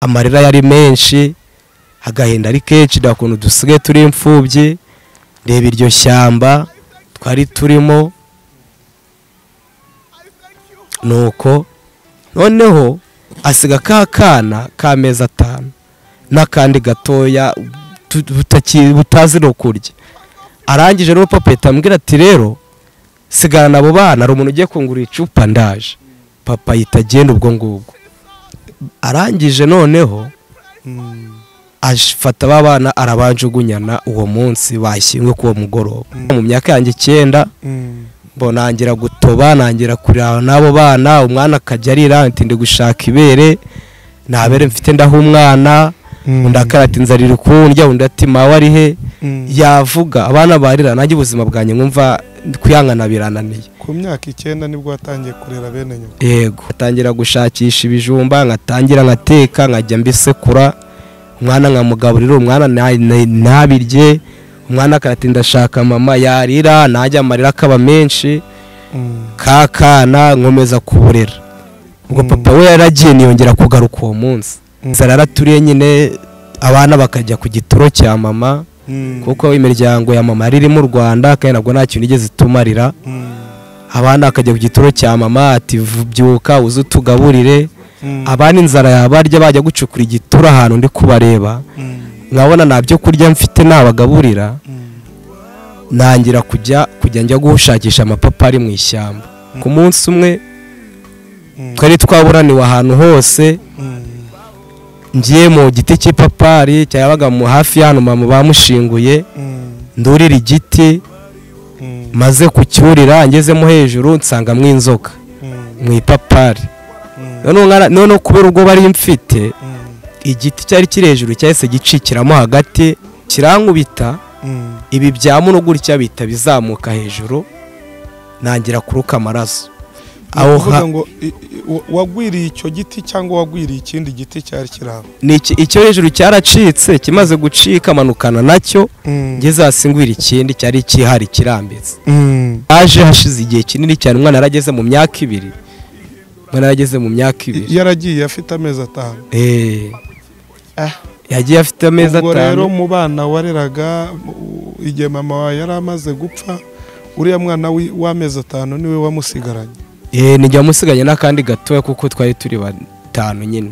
amarira yari menshi agahinda ari kenshi nta kuntu dusigaye turi imfubyi reba iryo shyamba twari turimo nuko noneho asiga ka kana k'amezi atanu n'akandi gatoya tu- butaki- butazi no kurya arangije rero papa ahita ambwira ati rero sigana abo bana hari umuntu ugiye kungura icupa ndaje papa ahita agenda ubwo ngubwo arangije noneho afata ba bana arabanjugunyana uwo munsi bashyingwe k'uwo mugoroba mu myaka yanjye icyenda nangira gutoba nangira kurira n'abo bana umwana akajya arira ati ndi gushaka ibere nta bere mfite ndaha umwana undi akarata inzara iri kundya undi ati mawe ari he yavuga abana barira nanjye ubuzima bwanjye nkumva kuyangana birananiye ku myaka icyenda nibwo watangiye kurera bene nyoko yego ntangira gushakisha ibijumba nkatangira nkateka nkajya mbisekura umwana nkamugaburira umwana na- na- ntabirye umwana akatinda ashaka mama yarira najya amarira akaba menshi ka kana nkomeza kuburira ubwo Mm. papa we yaragiye niyongera kugaruka uwo munsi inzara yaraturiye nyine abana bakajya ku gituro cya mama kuko imiryango ya mama yari iri mu rwanda kandi ntabwo nta kintu igeze itumarira abana bakajya ku gituro cya mama ati "Vu- byuka uze utugaburire abana inzara yabarya bajya gucukura igitura ahantu ndi kubareba nkabona nta byo kurya mfite nabagaburira nangira kujya kujya njya gushakisha amapapa ari mu ishyamba ku munsi umwe twari twaburaniwe ahantu hose ngiye mu giti cy'ipapari cyabaga mu hafi y'ahantu mama bamushinguye ndurira igiti maze kucyurira ngezemo hejuru nsangamo inzoka mu ipapari noneho nkara- noneho kubera ubwo bari mfite igiti cyari kiri hejuru cyahise gicikiramo hagati kirankubita ibi bya muno gutya bihita bizamuka hejuru nangira kuruka amaraso aho ha- uvuga ngo i- i- wa- wagwiriye icyo giti cyangwa wagwiriye ikindi giti cyari kiri aho ni iki- icyo hejuru cyaracitse kimaze gucika manukana nacyo ngeze hasi ngwira ikindi cyari kihari kirambitse aje hashize igihe kinini cyane umwana yarageze mu myaka ibiri umwana yarageze mu myaka ibiri yaragiye afite amezi atanu Eh, Ah. yagiye afite amezi ubwo rero atanu mu bana wareraga u- igihe mama wawe yari amaze gupfa uriya mwana wi- w'amezi atanu niwe wamusigaranye Eh, nijya musiganye n'akandi gatoya kuko twari turi batanu nyine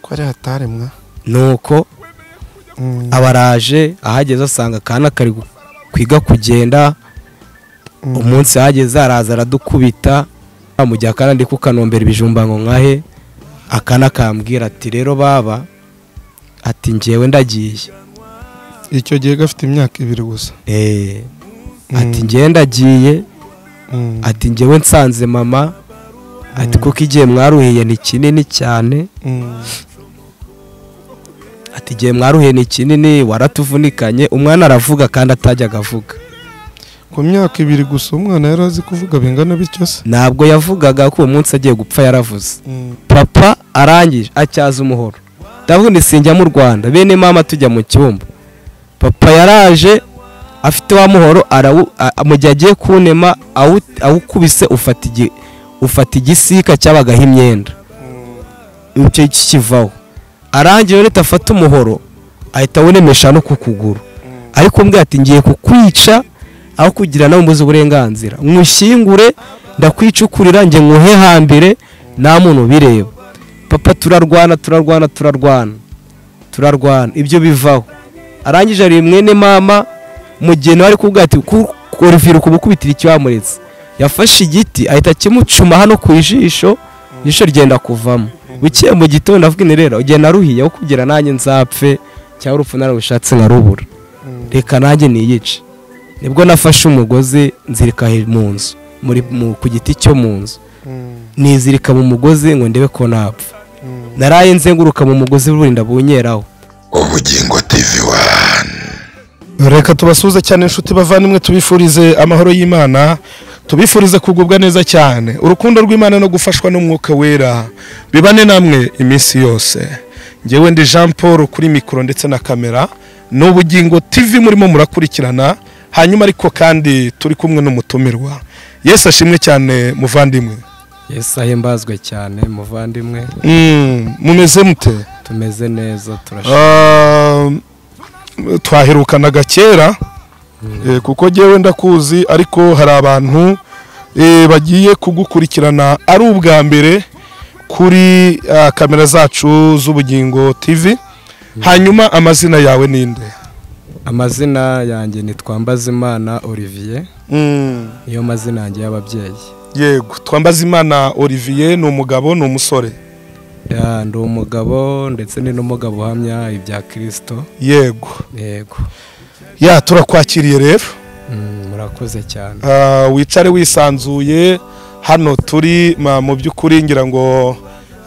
ko ari hataremwa nuko abaraje ahageze asanga akana kari gu- kwiga kugenda umunsi ahageze araza aradukubita mu gihe akana ndi kukanombera ibijumba ngo nkahe akana kambwira ati rero baba ati njyewe ndagiye icyo gihe gafite imyaka ibiri gusa Eh, ati Mm. njyewe ndagiye Mm. ati njyewe nsanze mama ati Mm. kuko igihe mwaruhiye ni kinini cyane Mm. ati igihe mwaruhiye ni kinini waratuvunikanye umwana aravuga kandi atajyaga avuga ku myaka ibiri gusa umwana yari azi kuvuga bingana bityo se ntabwo yavugaga ko uwo munsi agiye gupfa yaravuze papa arangije acyaza umuhoro ndavuga ni sinjya mu rwanda bene mama tujya mu cyumba papa yaraje afite wa muhoro arawu- a- mu gihe agiye kunema awu- awukubise ufata igi- ufata igisika cyabagaho imyenda icyo kivaho arangije rero afata umuhoro ahita awunemesha no ku kuguru ariko umbwira ati ngiye kukwica aho kugira nawe umbuze uburenganzira nywushyingure ndakwicukurira njye nkuhe hambere nta muntu ubireba papa turarwana turarwana turarwana turarwana ibyo bivaho arangije ari mwene mama mu gihe nawe ari kuvuga ati kurivira kumukubitira icyamuretse yafashe igiti ahita akimucuma hano ku jisho ijisho ryenda kuvamo bukeye mu gitondo avuga ni rero ugenda aruhiye aho kugira nanjye nzapfe cyangwa urupfu nararushatse nkarubura reka nanjye niyice nibwo nafashe umugozi nzirika he- mu nzu muri mu- ku giti cyo mu nzu nizirika mu mugozi ngo ndebe ko napfa naraye nzenguruka mu mugozi burinda bunyeraho ubugingo tv wani reka tubasuhuze cyane inshuti bavandimwe tubifurize amahoro y'imana tubifurize kugubwa neza cyane urukundo rw'imana no gufashwa n'umwuka wera bibane namwe iminsi yose ngewe ndi jean paul kuri mikoro ndetse na kamera ni ubugingo tv murimo murakurikirana hanyuma ariko kandi turi kumwe n'umutumirwa yesu ashimwe cyane muvandimwe yesu ahimbazwe cyane muvandimwe Mm, mumeze mute tumeze neza turashaka Ah, twaherukanaga kera eh, kuko jyewe ndakuzi ariko hari abantu eh, bagiye kugukurikirana ari ubwa mbere kuri ah, kamera zacu z'ubugingo tv hanyuma amazina yawe ninde amazina yanjye ni twambazimana olivier Mm, niyo mazina yanjye y'ababyeyi yego twambazimana olivier ni umugabo ni umusore Ya, ndi umugabo ndetse ni n'umugabo uhamya ibya kirisito yego yego ya turakwakiriye rero Mm, murakoze cyane Ah, wicare wisanzuye hano turi ma- mu by'ukuri ngira ngo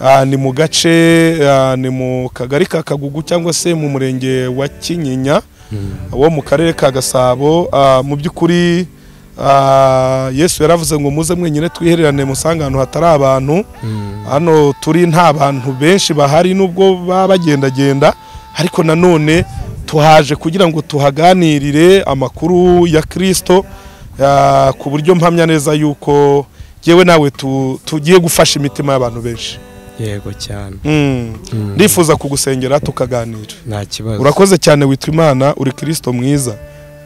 ah, ni mu gace ah, ni mu kagari ka kagugu cyangwa se mu murenge wa kinyinya Mm, wo mu karere ka gasabo Ah, mu by'ukuri ah, yesu yaravuze ngo muze mwenyine twihererane musange ahantu hatari abantu mm, hano turi nta bantu benshi bahari nubwo baba bagendagenda ariko nanone tuhaje kugira ngo tuhaganirire amakuru ya kirisito ah, ku buryo mpamya neza yuko yewe nawe tu- tugiye gufasha imitima y'abantu benshi yego cyane Mm. Mm, ndifuza kugusengera tukaganira nta kibazo urakoze cyane witwa imana uri kirisito mwiza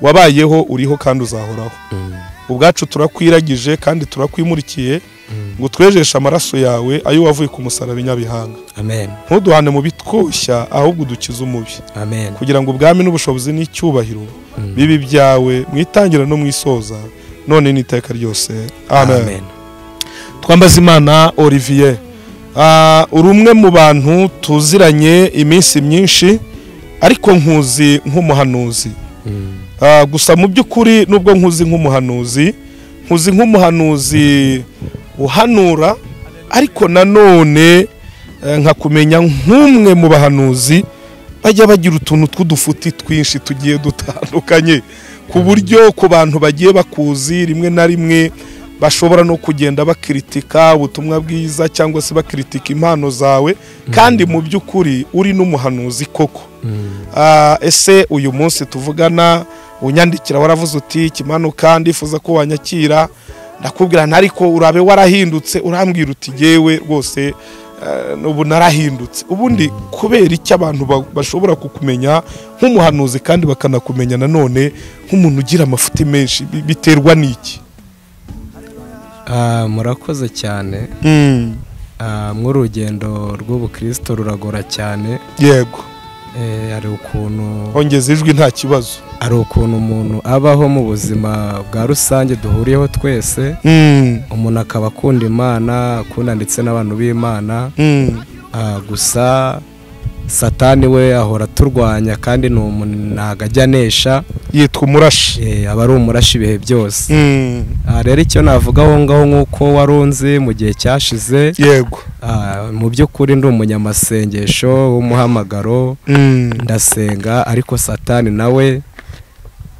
wabayeho uriho kandi uzahoraho Mm, ubwacu turakwiragije kandi turakwimurikiye mm, ngo twejeshe amaraso yawe ayo wavuye ku musaraba i nyabihanga amen ntuduhane mu bitwoshya ahubwo udukize umubi amen kugira ngo ubwami n'ubushobozi n'icyubahiro Mm, bibi byawe mu itangira no mu isoza none n'iteka ryose amen amen twambazimana olivier Ah, uri umwe mu bantu tuziranye iminsi myinshi ariko nkuzi nk'umuhanuzi Mm, Ah, gusa mu by'ukuri nubwo nkuzi nk'umuhanuzi nkuzi nk'umuhanuzi uhanura ariko nanone eh, nkakumenya nk'umwe mu bahanuzi bajya bagira utuntu tw'udufuti twinshi tugiye dutandukanye ku buryo ku bantu bagiye bakuzi rimwe na rimwe bashobora no kugenda bakiritika ubutumwa bwiza cyangwa se bakiritika impano zawe kandi mu by'ukuri uri n'umuhanuzi koko mm, Ah, ese uyu munsi tuvugana unyandikira waravuze uti kimanuka ndifuza ko wanyakira ndakubwira nti ariko urabe warahindutse urambwira uti yewe rwose ah, ubu narahindutse ubundi kubera iki abantu ba- bashobora kukumenya nk'umuhanuzi kandi bakanakumenya nanone nk'umuntu ugira amafuti menshi bi- biterwa n'iki Ah, murakoze cyane Ah, nk'urugendo rw'ubukirisito ruragora cyane yego Eh, hari ukuntu ongeza ijwi nta kibazo hari ukuntu umuntu abaho mu buzima bwa rusange duhuriyeho twese Mm, umuntu akaba akunda imana akunda ndetse n'abantu b'imana mm, ah, gusa satani we ahora aturwanya kandi ni umuntu ntabwo ajya anesha yitwa umurashi eh, aba ari umurashi ibihe byose Mm, Ah, rero icyo navuga aho ngaho nk'uko warunze mu gihe cyashize yego ah, mu by'ukuri ndi umunyamasengesho w'umuhamagaro Mm, ndasenga ariko satani nawe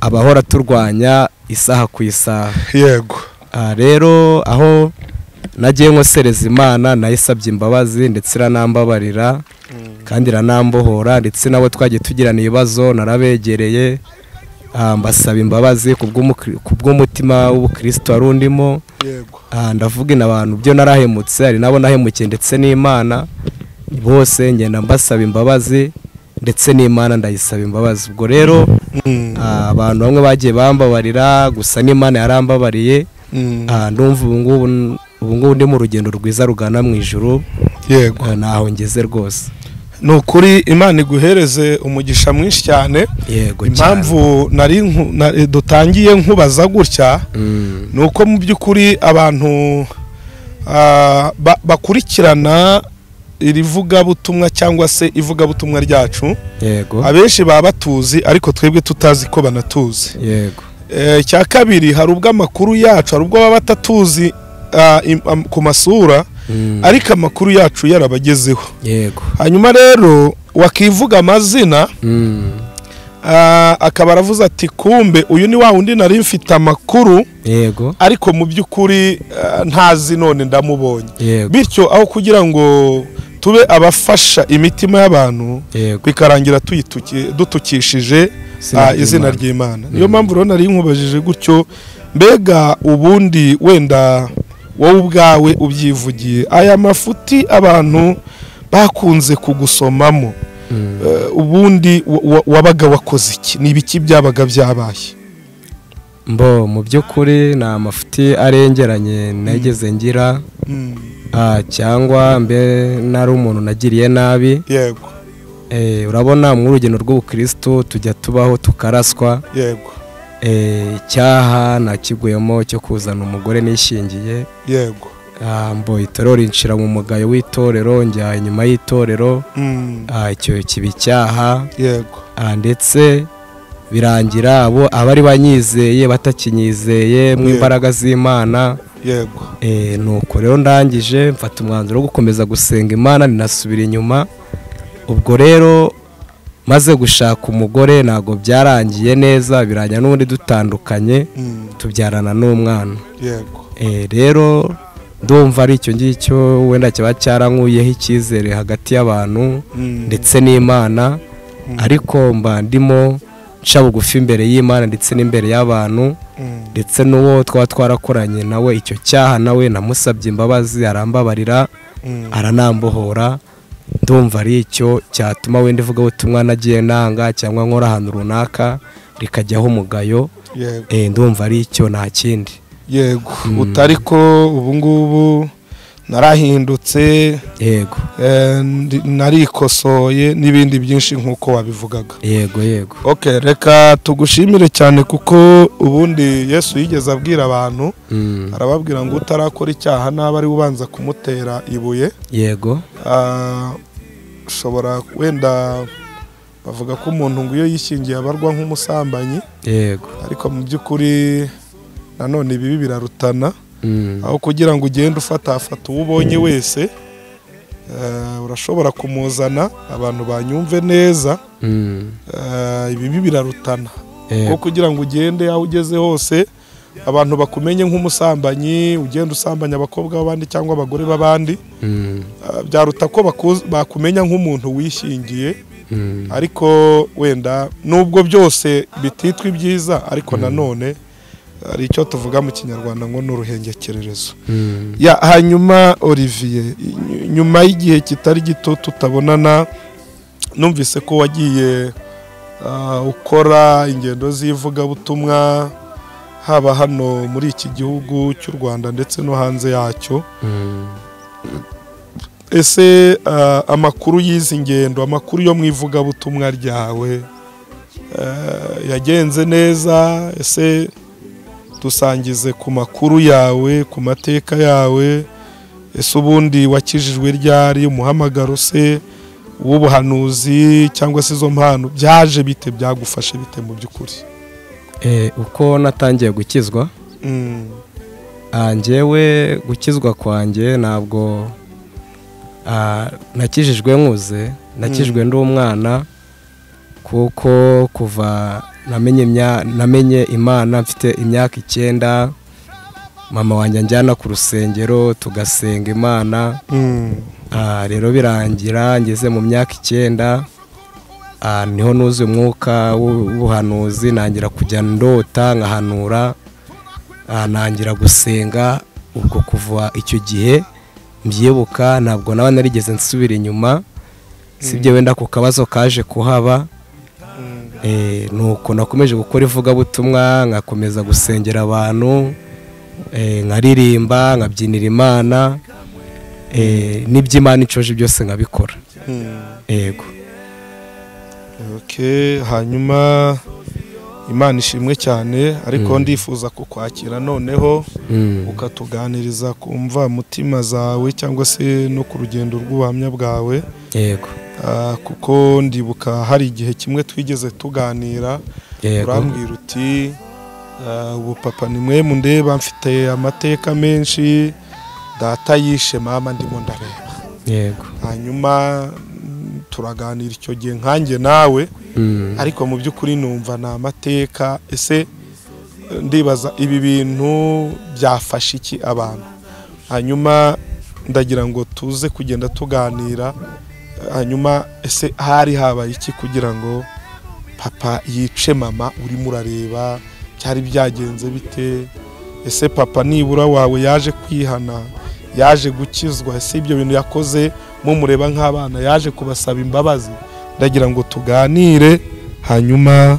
aba ahora aturwanya isaha ku isaha yego Ah, rero aho nagiye nkosereza imana nayisabye imbabazi ndetse iranambabarira kandi iranambohora ndetse nabo twagiye tugirana ibibazo narabegereye Ah, mbasaba imbabazi ku bw'umukri- ku bw'umutima w'ubukristo wari undimo yego Ah, ndavuga ina abantu byo narahemutse hari nabo nahemukiye ndetse n'imana bose ngenda mbasaba imbabazi ndetse n'imana ndayisaba imbabazi ubwo rero Mm, ah, abantu bamwe bagiye bambabarira gusa n'imana yarambabariye mm, Ah, ndumva ubu ngubu ubu ngubu ndi mu rugendo rwiza rugana mu ijuru yego Ah, ntaho ngeze rwose ni ukuri imana iguhereze umugisha mwinshi cyane yego cyane impamvu nari nku- na- eh, dutangiye nkubaza gutya Mm, ni uko mu by'ukuri abantu ah, ba- bakurikirana iri vugabutumwa cyangwa se ivugabutumwa ryacu yego abenshi baba batuzi ariko twebwe tutazi ko banatuzi yego Eh, icya kabiri hari ubwo amakuru yacu hari ubwo baba batatuzi ah, im- am- ku masura Mm, ariko amakuru yacu yarabagezeho yego hanyuma rero wakivuga amazina Mm, ah, akaba aravuze ati kumbe uyu ni wa wundi nari mfite amakuru yego ariko mu by'ukuri ah, ntazi none ndamubonye yego bityo aho kugira ngo tube abafasha imitima y'abantu yego bikarangira tuyituki- dutukishije ah, izina ry'imana niyo Mm. mpamvu rero nari nkubajije gutyo mbega ubundi wenda wowe ubwawe ubyivugiye aya mafuti abantu bakunze kugusomamo Eh, ubundi wa- wa- wabaga wakoze iki ni ibiki byabaga byabaye mbo mu by'ukuri ni amafuti arengeranye nageze ngira ah, cyangwa mbe nari umuntu nagiriye nabi yego Eh, urabona mu rugendo rw'ubukirisitu tujya tubaho tukaraswa yego Eh, icyaha nakiguyemo cyo kuzana umugore nishingiye yego Ah, mbo itorero rinshira mu mugayo w'itorero njya inyuma y'itorero Mm, Ah, icyo kiba icyaha yego Ah, ndetse birangira abo abari banyizeye batakinyizeye mu Yeah. imbaraga z'imana yego Eh, nuko rero ndangije mfata umwanzuro wo gukomeza gusenga imana ninasubira inyuma ubwo rero maze gushaka umugore ntabwo byarangiye neza birangira n'ubundi dutandukanye Mm, tubyarana n'umwana yego Eh, rero ndumva ari icyo ngicyo wenda cyaba cyarankuyeho icyizere hagati y'abantu Mm, ndetse n'imana ariko mba ndimo nca bugufi imbere y'imana ndetse n'imbere y'abantu mm, ndetse n'uwo twaba twarakoranye nawe icyo cyaha nawe namusabye imbabazi arambabarira mm, aranambohora ndumva ari icyo cyatuma wenda ivuga ubutumwa nagiye nanga cyangwa nkora ahantu runaka rikajyaho umugayo yego Eh, ndumva ari icyo nta kindi yego utari ko ubu ngubu narahindutse yego eh, ndi- narikosoye n'ibindi byinshi nk'uko wabivugaga yego yego ok reka tugushimire cyane kuko ubundi yesu yigeze abwira abantu Mm, arababwira ngo utarakora icyaha naba ari we ubanza kumutera ibuye yego Ah, ushobora wenda bavuga ko umuntu ngo iyo yishingiye abarwa nk'umusambanyi yego ariko mu by'ukuri nanone ibibi birarutana Mm, aho kugira ngo ugende ufata hafata uwo ubonye wese eh, urashobora kumuzana abantu banyumve neza mm, Eh, ibibi birarutana yego kuko kugira ngo ugende aho ugeze hose abantu bakumenye nk'umusambanyi ugenda usambanya abakobwa b'abandi cyangwa abagore b'abandi Mm, ah, byaruta ko baku- bakumenya nk'umuntu wishingiye mm, ariko wenda nubwo byose bititwa ibyiza ariko nanone hari icyo tuvuga mu kinyarwanda ngo ni uruhengekererezo mm, ya hanyuma olivier ny- nyuma y'igihe kitari gito tutabonana numvise ko wagiye ah, ukora ingendo z'ivugabutumwa haba hano muri iki gihugu cy'u rwanda ndetse no hanze yacyo mm. ese ah, amakuru y'izi ngendo amakuru yo mu ivugabutumwa ryawe ah, yagenze neza ese dusangize ku makuru yawe ku mateka yawe ese ubundi wakijijwe ryari umuhamagaro se w'ubuhanuzi cyangwa se izo mpano byaje bite byagufashe bite mu by'ukuri Eh, uko natangiye gukizwa Mm, Ah, njyewe gukizwa kwanjye ntabwo ah, nakijijwe nkuze nakijwe ndi umwana kuko kuva namenye imya- namenye imana mfite imyaka icyenda mama wanjye anjyana ku rusengero tugasenga imana mm, Ah, rero birangira ngeze mu myaka icyenda ah, niho nuzuye umwuka w'u- w'ubuhanuzi nangira kujya ndota nkahanura ah, nangira gusenga ubwo kuva icyo gihe mbyibuka ntabwo naba narigeze nsubira inyuma sibyo wenda ku kabazo kaje kuhaba mm, Eh, nuko nakomeje gukora ivugabutumwa nkakomeza gusengera abantu eh, nkaririmba nkabyinira imana eh, n'iby'imana inshoje byose nkabikora mm. yego Okay, hanyuma imana ishimwe cyane ariko ndifuza kukwakira noneho Mm, ukatuganiriza ku mva mutima zawe cyangwa se no ku rugendo rw'ubuhamya bwawe yego Ah, kuko ndibuka hari igihe kimwe twigeze tuganira yego urambwira uti ah, ubu papa ni mwe mundeba mfite amateka menshi data yishe mama ndimo ndareba yego hanyuma mm, turaganira icyo gihe nkanjye nawe Mm, ariko mu by'ukuri numva ni amateka ese eh, ndibaza ibi bintu byafasha iki abantu hanyuma ndagira ngo tuze kugenda tuganira eh, hanyuma ese hari habaye iki kugira ngo papa yice mama urimo urareba byari byagenze bite ese papa nibura wawe yaje kwihana yaje gukizwa ese ibyo bintu yakoze mumureba nk'abana yaje kubasaba imbabazi ndagira ngo tuganire hanyuma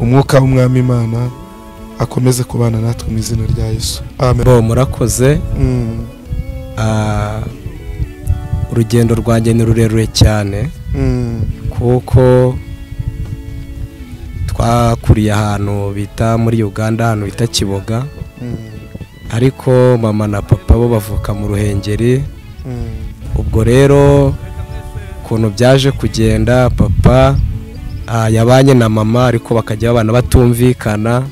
umwuka w'umwami imana akomeze kubana natwe mu izina rya yesu amen bo murakoze Mm, ah, urugendo rwanjye ni rurerure cyane mm, kuko twakuriye ahantu bita muri uganda ahantu bita kiboga mm, ariko mama na papa bo bavuka mu ruhengeri mm, ubwo rero ukuntu byaje kugenda papa ah, yabanye na mama ariko bakajya babana batumvikana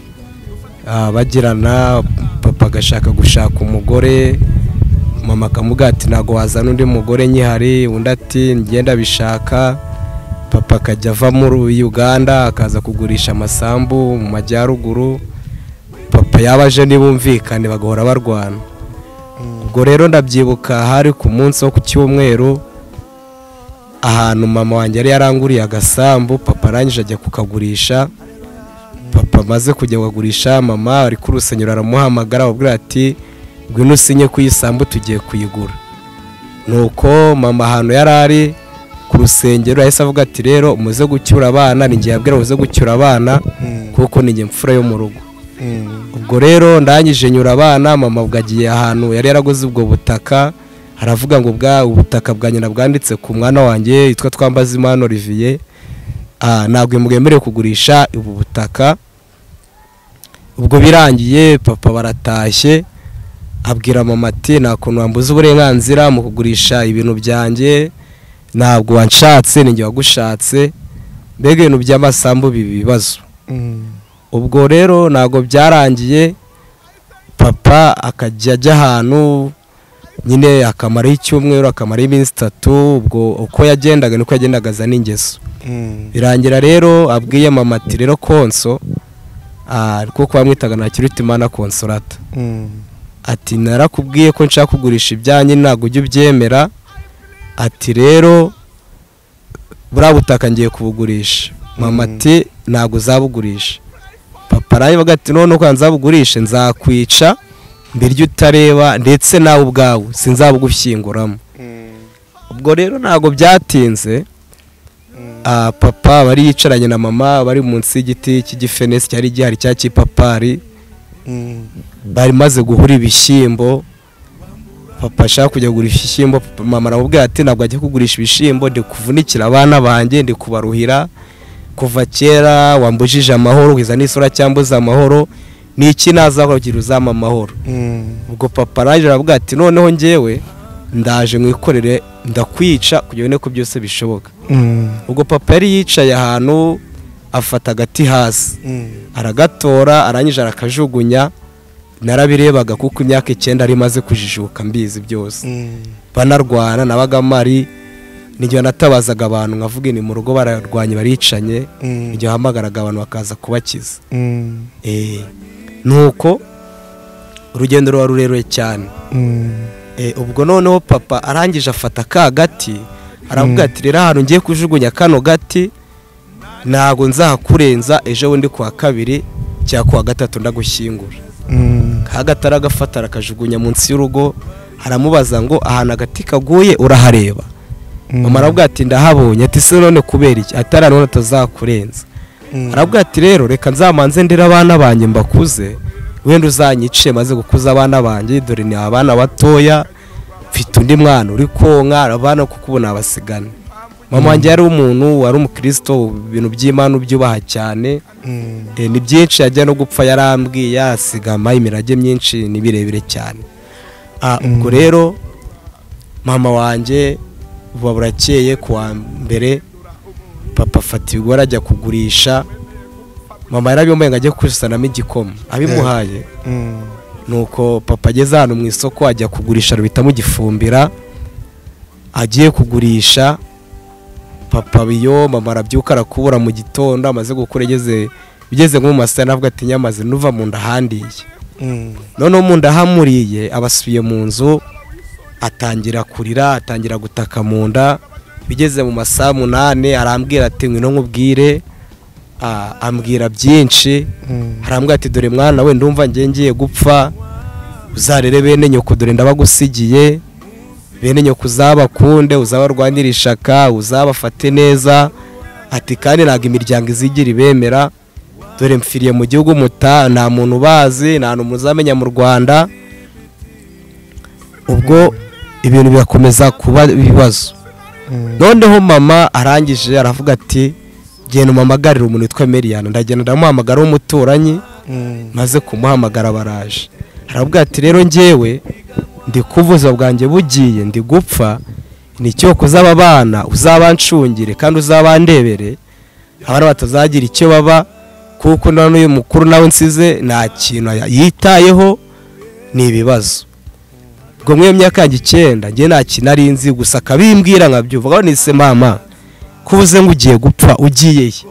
ah, bagirana papa agashaka gushaka umugore mama akamubwira ati ntabwo wazana undi mugore nkihari undi ati ngenda bishaka papa akajya ava muri uganda akaza kugurisha amasambu mu majyaruguru papa yaba aje ntibumvikane bagahora barwana ubwo rero ndabyibuka hari ku munsi wo ku cyumweru ahantu mama wanjye yari yaranguriye agasambu papa arangije ajya kukagurisha papa amaze kujya kukagurisha mama ari ku rusengero aramuhamagara aramubwira ati ngwino usinye ku isambu tugiye kuyigura nuko mama ahantu yari ari ku rusengero yahise avuga ati rero umuze gucyura abana ni njye yabwira umuze gucyura abana mm, kuko ni njye mfura yo mu rugo mm, ubwo rero ndangije nyura abana mama ubwo agiye ahantu yari yaraguze ubwo butaka haravuga ngo bwa ubutaka bwa nyina bwanditse ku mwana wanjye yitwa twambazimana olivier Ah, ntabwo mwemerewe kugurisha ubu butaka ubwo birangiye papa baratashye abwira mama ati nta kuntu wambuza uburenganzira mu kugurisha ibintu byanjye ntabwo wanshatse ninjye wagushatse mbega ibintu by'amasambu biba ibibazo mm, ubwo rero ntabwo byarangiye papa akajya ajya ahantu nyine akamaraho icyumweru akamaraho iminsi itatu ubwo uko yagendaga niko yagendaga azana ingeso mm, birangira rero abwiye mama ati rero konso ah, kuko bamwitaga nta kiruta imana konsolata mm, ati narakubwiye ko nshaka kugurisha ibyanjye ntabwo ujya ubyemera ati rero buriya butaka ngiye kubugurisha mama Mm. ati ntabwo uzabugurisha papa arabivuga ati none uko nzabugurishe nzakwica mbirya utareba ndetse nawe ubwawe sinzabugushyinguramo mm, ubwo rero ntabwo byatinze mm, ah, papa bari yicaranye na mama bari munsi y'igiti cy'igifenesi cyari gihari cya kipapari mm, bari maze guhura ibishyimbo papa ashaka kujya kugurisha ibishyimbo papa- mama aramubwira ati ntabwo ajya kugurisha ibishyimbo ndi kuvunikira abana banjye ndi kubaruhira kuva kera wambujije amahoro ukiza n'isura cyambuza amahoro ni iki nazakora kugira uzampa amahoro mm, ubwo papa araje aravuga ati noneho njyewe ndaje mwikorere ndakwica kugira ngo ubone ko byose bishoboka mm, ubwo papa yari yicaye ahantu afata agati hasi mm, aragatora arangije arakajugunya narabirebaga kuko imyaka icyenda ari imaze kujijuka mbizi byose mm, banarwana nabaga mpari n'igihe natabazaga abantu nkavuga ni mu rugo bararwanye baricanye mm, igihe hamagaraga abantu bakaza kubakiza mm, Eh, nuko urugendo ruba rurerure cyane mm, Eh, ubwo noneho papa arangije afata ka gati aravuga Mm. ati rero ahantu ngiye kujugunya kano gati ntabwo nzakurenza ejo bundi kuwa kabiri cyangwa kuwa gatatu ndagushyingura mm, ka gati aragafata arakajugunya munsi y'urugo aramubaza ngo ahantu agati kaguye urahareba mm, mama aravuga ati ndahabonye ati se none kubera iki atari none atazakurenza mm, aravuga ati rero reka nzamanze ndere abana banjye mbakuze wenda uzanyice maze gukuza abana banjye dore ni abana batoya mfite undi mwana uri konka abana kuko ubu nabasigane mama wanjye yari umuntu wari umukristo ibintu by'imana ubyubaha cyane mm, Eh, ni byinshi yajya no gupfa yarambwiye asigama imirage myinshi ni birebire cyane Ah, ubwo rero mama wanjye buba burakeye kuwa mbere papa afata ibigori ajya kugurisha mama yarabimbaye ngo ajye kusanamo igikoma abimuhaye mm, nuko papa ageze ahantu mu isoko ajya kugurisha ruhita mugifumbira agiye kugurisha papa biyo mama arabyuka arakubura mu gitondo amaze gukura ageze bigeze nko mu masaha ntabwo ati nyamaze nuva mu nda ahandiye mm, noneho mu nda hamuriye aba asubiye mu nzu atangira kurira atangira gutaka mu nda bigeze mu masaha umunani arambwira ati ngwino nkubwire Ah, ambwira byinshi mm, harambwira ati dore mwana we ndumva ngiye ngiye gupfa uzarere bene nyoko dore ndabagusigiye bene nyoko uzabakunde uzabarwanire ishaka uzabafate neza ati kandi ntabwo imiryango izigira ibemera dore mfiriye mu gihugu muta nta muntu ubazi nta muntu uzamenya mu rwanda ubwo ibintu birakomeza kuba ibibazo noneho mama arangije aravuga ati genda umuhamagarire umuntu witwa miliyoni ndagenda ndamuhamagara w'umuturanyi maze kumuhamagara baraje aravuga ati rero njyewe ndi kuvuza bwanjye bugiye ndi gupfa ni icyo kuzaba abana uzabancungire kandi uzabandebere abana batazagira icyo baba kuko na n'uyu mukuru nawe nsize nta kintu yitayeho ni ibibazo ubwo muri iyo myaka yanjye icyenda njye nta kintu ari nzi gusa akabimbwira nkabyumva aho nise mama ko uvuze ngo ugiye gupfa ugiye he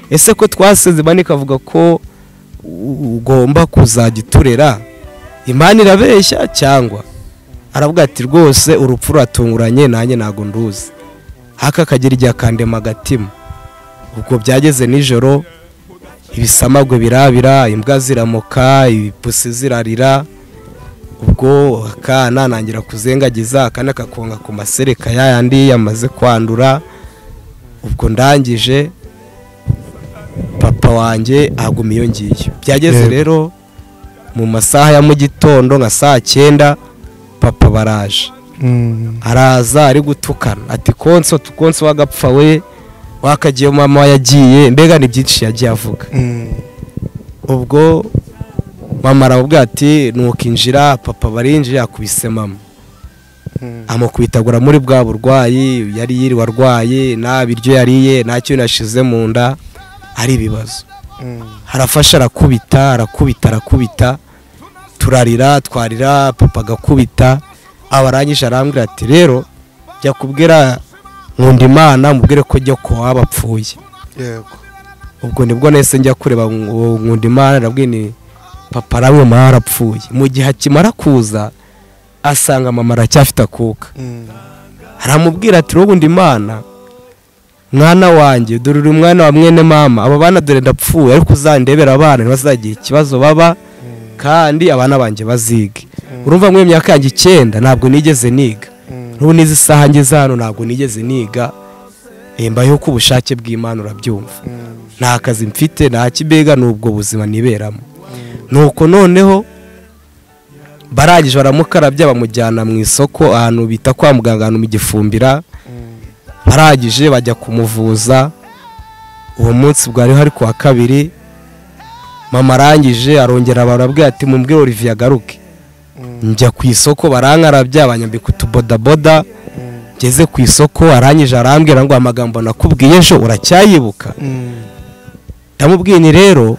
ese ko twaseze bane ikavuga ko ugomba kuzajya uturera imana irabeshya cyangwa aravuga ati rwose urupfu ruratunguranye nanjye ntabwo nduzi haka akagira igihe akandema agatima ubwo byageze nijoro ibisamagwe birabira imbwa ziramuka ibipusi zirarira ubwo akana nangira kuzengagiza akana kakonga ku masereka yayandi yamaze kwandura ubwo ndangije papa wanjye aguma iyo ngiyo byageze Yego. rero mu masaha ya mu gitondo nka saa cyenda papa baraje Mm. araza ari gutukana ati konso tukonso wagapfa we wakagiye mama yagiye mbega ni byinshi yagiye avuga Mm. ubwo mama aramubwira ati nukinjira papa barinjiye akubise mama Mm. amukubitagura muri bwa burwayi yari yiriwe arwaye nta biryo yariye nta kintu yashize mu nda ari ibibazo Mm. arafasha arakubita arakubita arakubita turarira twarira papa agakubita abarangije arambwira ati rero jya kubwira nkunda imana mubwire ko jya ko waba apfuye Yego. ubwo nibwo nahise njya kureba ngo nkunda imana arabwira ni papa aramwe mama arapfuye mu gihe akimara kuza asanga mama aracyafite akuka Mm. aramubwira ati wowe undi mana mwana wanjye dore uri umwana wa mwene mama aba bana dore ndapfuye ariko uzandebera abana ntibazagira ikibazo baba kandi abana banjye bazige urumva muri iyo myaka yanjye icyenda ntabwo nigeze niga Mm. n'ubu n'izi saha ngeze hano ntabwo nigeze niga Eh, mbayeho ku bushake bw'imana urabyumva Mm. nta kazi mfite nta kibega n'ubwo buzima niberamo nuko noneho barangije baramukarabya bamujyana mu isoko ahantu bita kwa muganga ahantu mu gifumbira barangije bajya kumuvuza uwo munsi bwari hari ku wa kabiri mama arangije arongera barabwira ati mumbwire olivier agaruke njya ku isoko barankarabya banyambika utubodaboda ngeze ku isoko arangije arambwira ngo amagambo nakubwiye ejo uracyayibuka Mm. ndamubwiye ni rero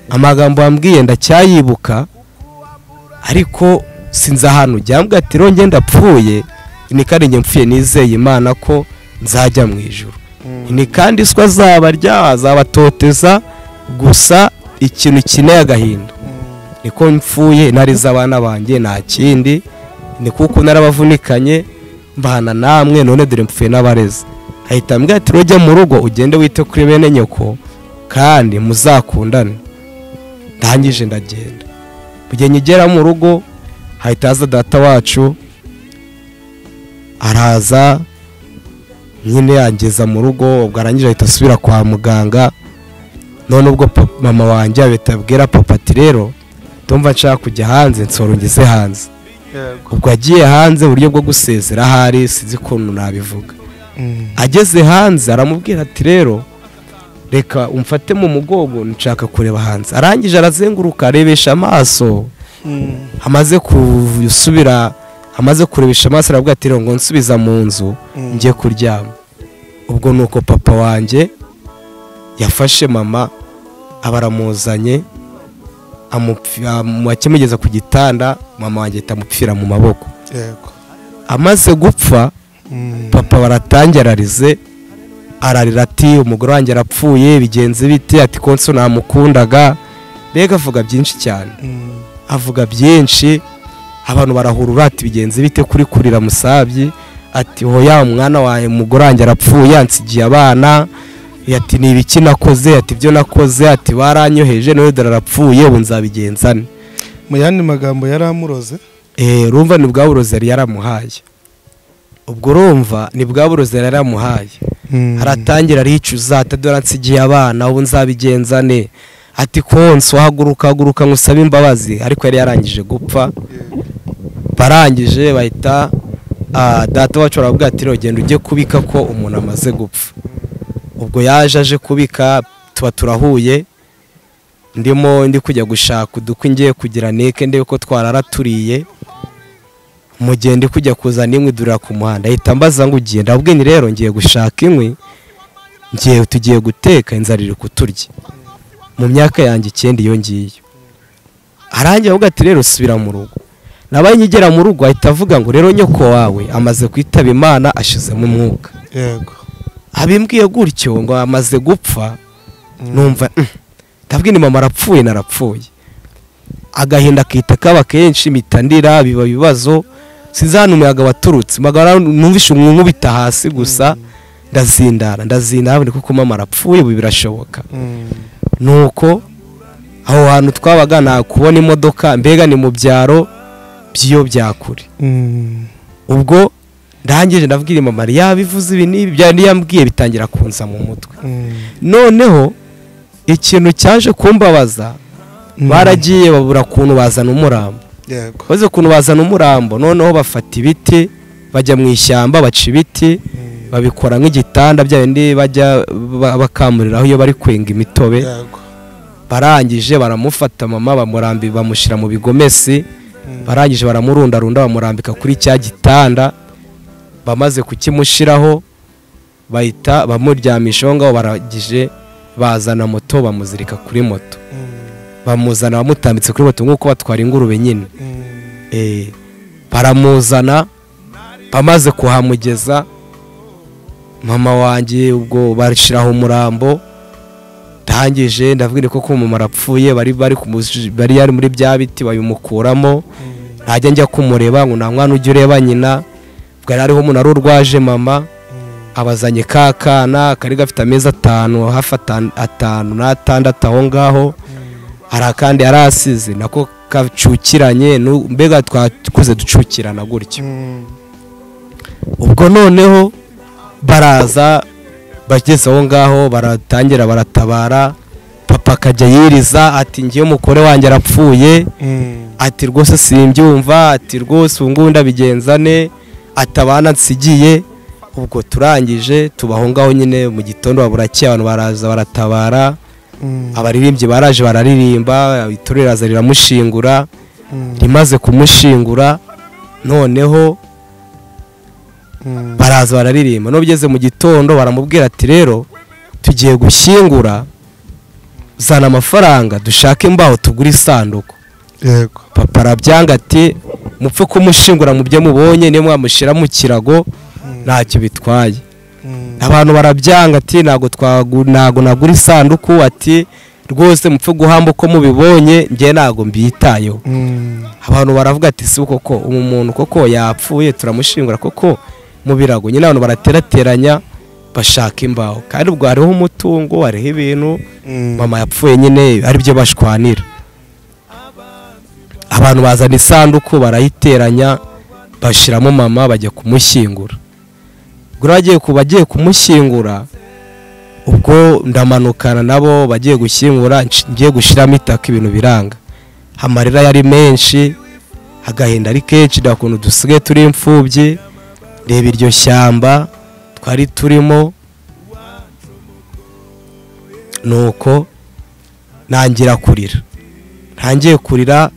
amagambo wambwiye ndacyayibuka ariko sinzi ahantu ujya mbwa ati rongeye ndapfuye ni kandi njye mpfuye nizeye imana ko nzajya mu ijoro ni kandi iswa azabarya azabatoteza gusa ikintu kineye agahinda niko mpfuye narize abana banjye nta kindi ni kuko narabavunikanye mbana namwe none dore mpfuye n'abarezi ahita ambwira ati rujya mu rugo ugende wite kuri bene nyoko kandi muzakundane ndangije ndagenda mu gihe nkigera mu rugo hahita haza data wacu araza nyine yangeza mu rugo ubwo arangije ahita asubira kwa muganga none ubwo pa- mama wanjye ahita abwira papa ati rero ndumva nshaka kujya hanze nsoro ngeze hanze Yego. ubwo agiye hanze uburyo bwo gusezera ahari sinzi ukuntu nabivuga Mm. ageze hanze aramubwira ati rero reka umfate mu mugongo nshaka kureba hanze arangije arazenguruka arebesha amaso Mm. amaze gusubira amaze kurebesha amaso aravuga ati rero ngo nsubiza mu nzu Mm. njye kuryama ubwo ni uko papa wanjye yafashe mama aba aramuzanye amupfi- amu- akimugeza ku gitanda mama wanjye ahita amupfira mu maboko Yego. amaze gupfa Mm. papa baratangira ararize ararira ati umugore wanjye arapfuye bigenze bite ati konso namukundaga mbega avuga byinshi cyane Mm. avuga byinshi abantu barahurura ati bigenze bite kuri kurira musabyi ati hoya umwana wawe umugore wanjye arapfuye yansigiye abana ati ni ibiki nakoze ati ibyo nakoze ati baranyoheje none dore arapfuye ubu nzabigenza nte mu yandi magambo yari amuroze Eh, urumva ni bwa burozi yari yaramuhaye ubwo urumva ni bwa burozi yari yaramuhaye haratangira aricuza atadora nsigiye abana ubu nzabigenza ne ati konsi wahaguruka haguruka nkusabe imbabazi ariko yari yarangije gupfa barangije bahita ah, data wacu baravuga ati "Rero genda ujye kubika ko umuntu amaze gupfa ubwo yaje aje kubika tuba turahuye ndimo ndi kujya gushaka udukwi ngiye kugira neke ndebe ko twarara turiye mu gihe ndi kujya kuzana inkwi durira ku muhanda ahita mbaza ngo ugiye ndabwiye ni rero ngiye gushaka inkwi ngiye tugiye guteka inzara iri kuturya mu myaka yanjye icyenda iyo ngiyo arangira avuga ati rero subira mu rugo nabaye nkigera mu rugo ahita avuga ngo rero nyoko wawe amaze kwitaba imana ashizemo umwuka yego abimbwiye gutyo ngo amaze gupfa numva "Mm, ndabwira ni mama arapfuye narapfuye agahinda akita kaba kenshi mitandira biba ibibazo sinzana umuyaga waturutse magara numvishe umuntu nkubita hasi gusa ndazindara ndazindara ndi kuko mama arapfuye ubu birashoboka nuko aho hantu twabaga nta kubona imodoka mbega ni mu byaro by'iyo bya kure ubwo ndangije ndabwira mama yabivuze ibi n'ibi byari yambwiye bitangira kunza mu mutwe noneho ikintu cyaje kumbabaza baragiye babura ukuntu bazana umurambo yego baze ukuntu bazana umurambo noneho bafata ibiti bajya mu ishyamba baca ibiti babikora nk'igitanda bya bindi bajya ba- bakamuriraho iyo bari kwenga imitobe yego barangije baramufata mama bamurambi bamushyira mu bigomesi barangije baramurundarunda bamurambika kuri cya gitanda bamaze kukimushyiraho bahita bamuryamishaho ngaho barangije bazana moto bamuzirika kuri moto bamuzana bamutambitse kuri moto nk'uko batwara ingurube nyine Eh, baramuzana bamaze kuhamugeza mama wanjye ubwo bashyiraho umurambo ndangije ndabwira ko ko mama arapfuye bari bari kumuzi- bari yari muri bya biti babimukuramo ntajya njya kumureba ngo nta mwana ujya ureba nyina ubwo yari ariho umuntu wari urwaje mama abazanye ka kana kari gafite amezi atanu hafi atan- atanu n'atandatu aho ngaho hari akandi yari asize nako kacukiranye nu- mbega twakuze ducukirana gutyo ubwo noneho baraza bageze aho ngaho baratangira baratabara papa akajya yiriza ati ngiye umugore wanjye arapfuye ati rwose simbyumva ati rwose ubu ngubu ndabigenza ne ati abana nsigiye ubwo turangije tuba aho ngaho nyine mu gitondo burakeye abantu baraza baratabara abaririmbyi baraje bararirimba itorero riraza riramushingura rimaze kumushingura noneho baraza bararirimba n'ubugeze mu gitondo baramubwira ati rero tugiye gushyingura zana amafaranga dushake imbaho tugure isanduku yego papa arabyanga ati mupfe kumushingura mu byo mubonye niyo mwamushyira mu kirago ntacyo bitwaye abantu barabyanga ati ntabwo twagu ntabwo nagura isanduku ati rwose mupfe guhamba uko mubibonye njye ntabwo mbyitayeho abantu baravuga ati si koko umu muntu koko yapfuye turamushingura koko mu birago nyine abantu baraterateranya bashaka imbaho kandi ubwo hariho umutungo hariho ibintu mama yapfuye nyine aribyo bashwanira abantu bazana isanduku barayiteranya bashyiramo mama bajya kumushyingura ubwo rero bagiye ku bagiye kumushyingura ubwo ndamanukana nabo bagiye gushyingura nci- ngiye gushyiramo itaka ibintu biranga amarira yari menshi agahinda ari kenshi nta kuntu dusigaye turi imfubyi reba iryo shyamba twari turimo nuko ntangira kurira ntangiye kurira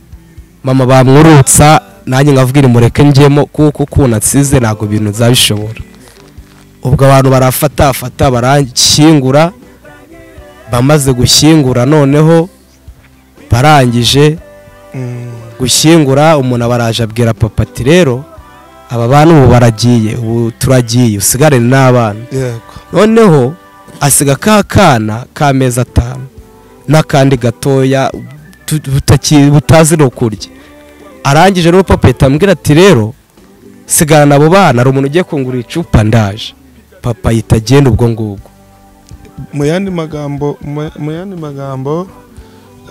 mama bamwurutsa nanjye nkavugire mureke njyemo kuko ukuntu nsize ntabwo ibintu nzabishobora ubwo abantu barafatafata baranshyingura bamaze gushyingura noneho barangije gushyingura umuntu aba araje abwira papa ati rero aba bantu ubu baragiye ubu turagiye usigarane n'abana yego noneho asiga ka kana k'amezi atanu n'akandi gatoya tu- butaki- butazi no kurya arangije rero papa ahita amubwira ati rero sigarana abo bana hari umuntu ugiye kungura icupa ndaje papa ahita agenda ubwo ngubwo mu yandi magambo mu mu yandi magambo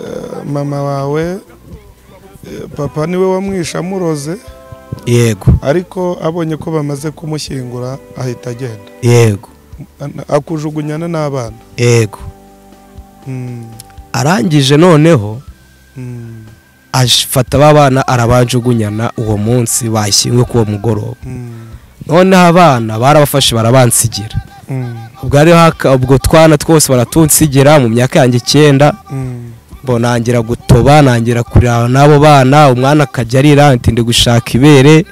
eh, mama wawe papa niwe wamwishe amuroze yego ariko abonye ko bamaze kumushyingura ahita agenda yego akujugunyana n'abana yego Mm, arangije noneho mm, afata aba bana arabajugunyana uwo munsi bashyingwe k'uwo mugoroba mm, noneho abana barabafashe barabansigira mm, ubwo ariho haka- ubwo twana twose baratunsigira mu myaka yanjye icyenda mm, bonangira gutoba nangira kurira n'abo bana umwana akajya arira ati ndi gushaka ibere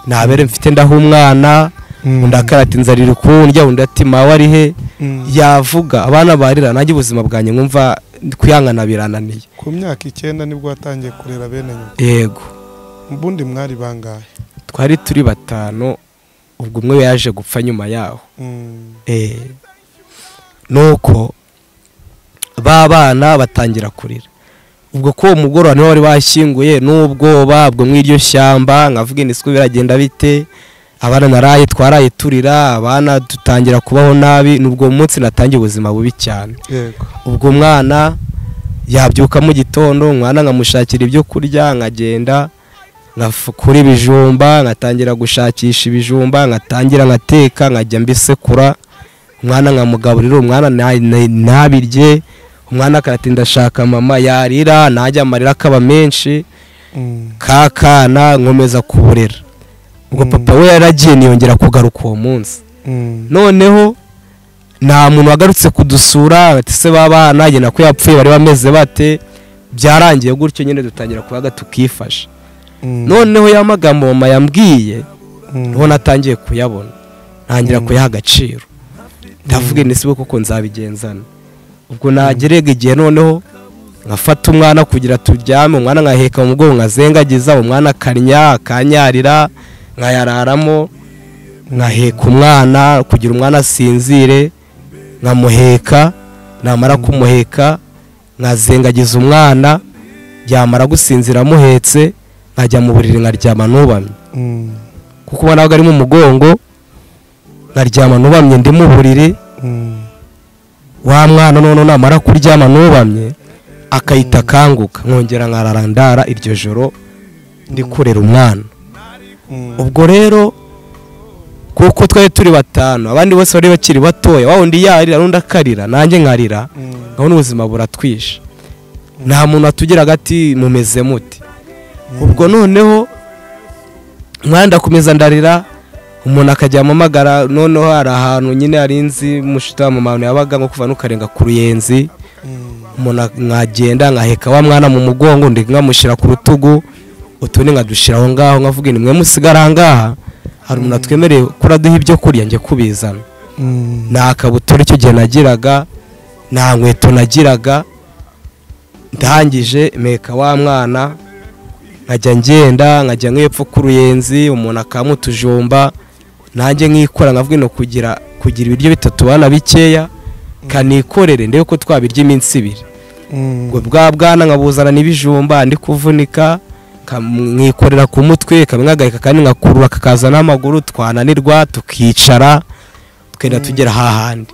nta bere mfite ndaha umwana Mm. undi akara ati nzarira ukundya undi ati mawe ari he mm. yavuga abana barira nanjye ubuzima bwanjye nkumva kuyangana birananiye ku myaka icyenda nibwo watangiye kurera bene nyuma yego ubundi mwari bangahe twari turi batanu ubwo umwe yaje gupfa nyuma yaho Mm, Eh, nuko ba bana batangira kurira ubwo ko uwo mugoroba niho wari washyinguye n'ubwoba bwo muri iryo shyamba nkavuga iniswi biragenda bite abana naraye twaraye turira abana dutangira kubaho nabi ni ubwo munsi natangiye ubuzima bubi cyane yego ubwo mwana yabyuka mu gitondo umwana nkamushakira ibyo kurya nkagenda nkakura ibijumba nkatangira gushakisha ibijumba nkatangira nkateka nkajya mbisekura umwana nkamugaburira umwana na- na- ntabirye umwana akatinda ashaka mama yarira najya amarira akaba menshi Mm, ka kana nkomeza kuburira ubwo Mm. papa we yaragiye niyongera kugaruka uwo munsi mm, noneho nta muntu wagarutse kudusura bati se babana njye nako yapfuye bari bameze bate byarangiye gutyo nyine dutangira kubaga tukifasha mm, noneho ya magambo mama yambwiye mm, niho natangiye kuyabona ntangira Mm. kuyaha agaciro ndavuga ni sibo kuko nzabigenzana ubwo nagerega igihe noneho nkafata umwana kugira turyame umwana nkaheka mu mugongo nkazengagiza umwana akarya akanyarira nkayararamo nkaheka umwana kugira umwana asinzire nkamuheka namara kumuheka nkazengagiza umwana yamara gusinzira amuhetse nkajya mu buriri nkaryama nubamye mm, kuko ubona ko ari mu mugongo nkaryama nubamye ndi mu buriri mm, wa mwana noneho namara kuryama nubamye akahita akanguka nkongera nkarara ndara iryo joro ndi kurera umwana mm, ubwo rero kuko twari turi batanu abandi bose bari bakiri batoya wa undi yarira n'undi akarira nanjye nkarira mm, nkabona ubuzima buratwishe nta muntu watugira agati mumeze muti ubwo noneho umwana ndakomeza ndarira umuntu akajya amamagara noneho hari ahantu nyine hari inzi mushita wa mama yabaga nko kuva n'ukarenga ku ruyenzi mm, umuntu ak- nkagenda nkaheka wa mwana mu mugongo ndi nkamushyira ku rutugu utundi nkadushyira aho ngaho nkavuga ni mwe musigara aha ngaha hari umuntu atwemereye kuraduha ibyo kurya njye kubizana mm, nta kabutura icyo gihe nagiraga nta nkweto nagiraga ndangije meka wa mwana nkajya ngenda nkajya nk'epfo ku ruyenzi umuntu akamuha utujumba nanjye nkikora nkavuga ino kugira kugira ibiryo bitatu bana bikeya kanikorere ndebe ko twabirya iminsi ibiri mm, ngo bwa bwana nkabuzana n'ibijumba ndi kuvunika nkam- nkikorera ku mutwe kamwe nkagaheka kandi ngakurura kakaza n'amaguru twananirwa tukicara tukenda tugera hahandi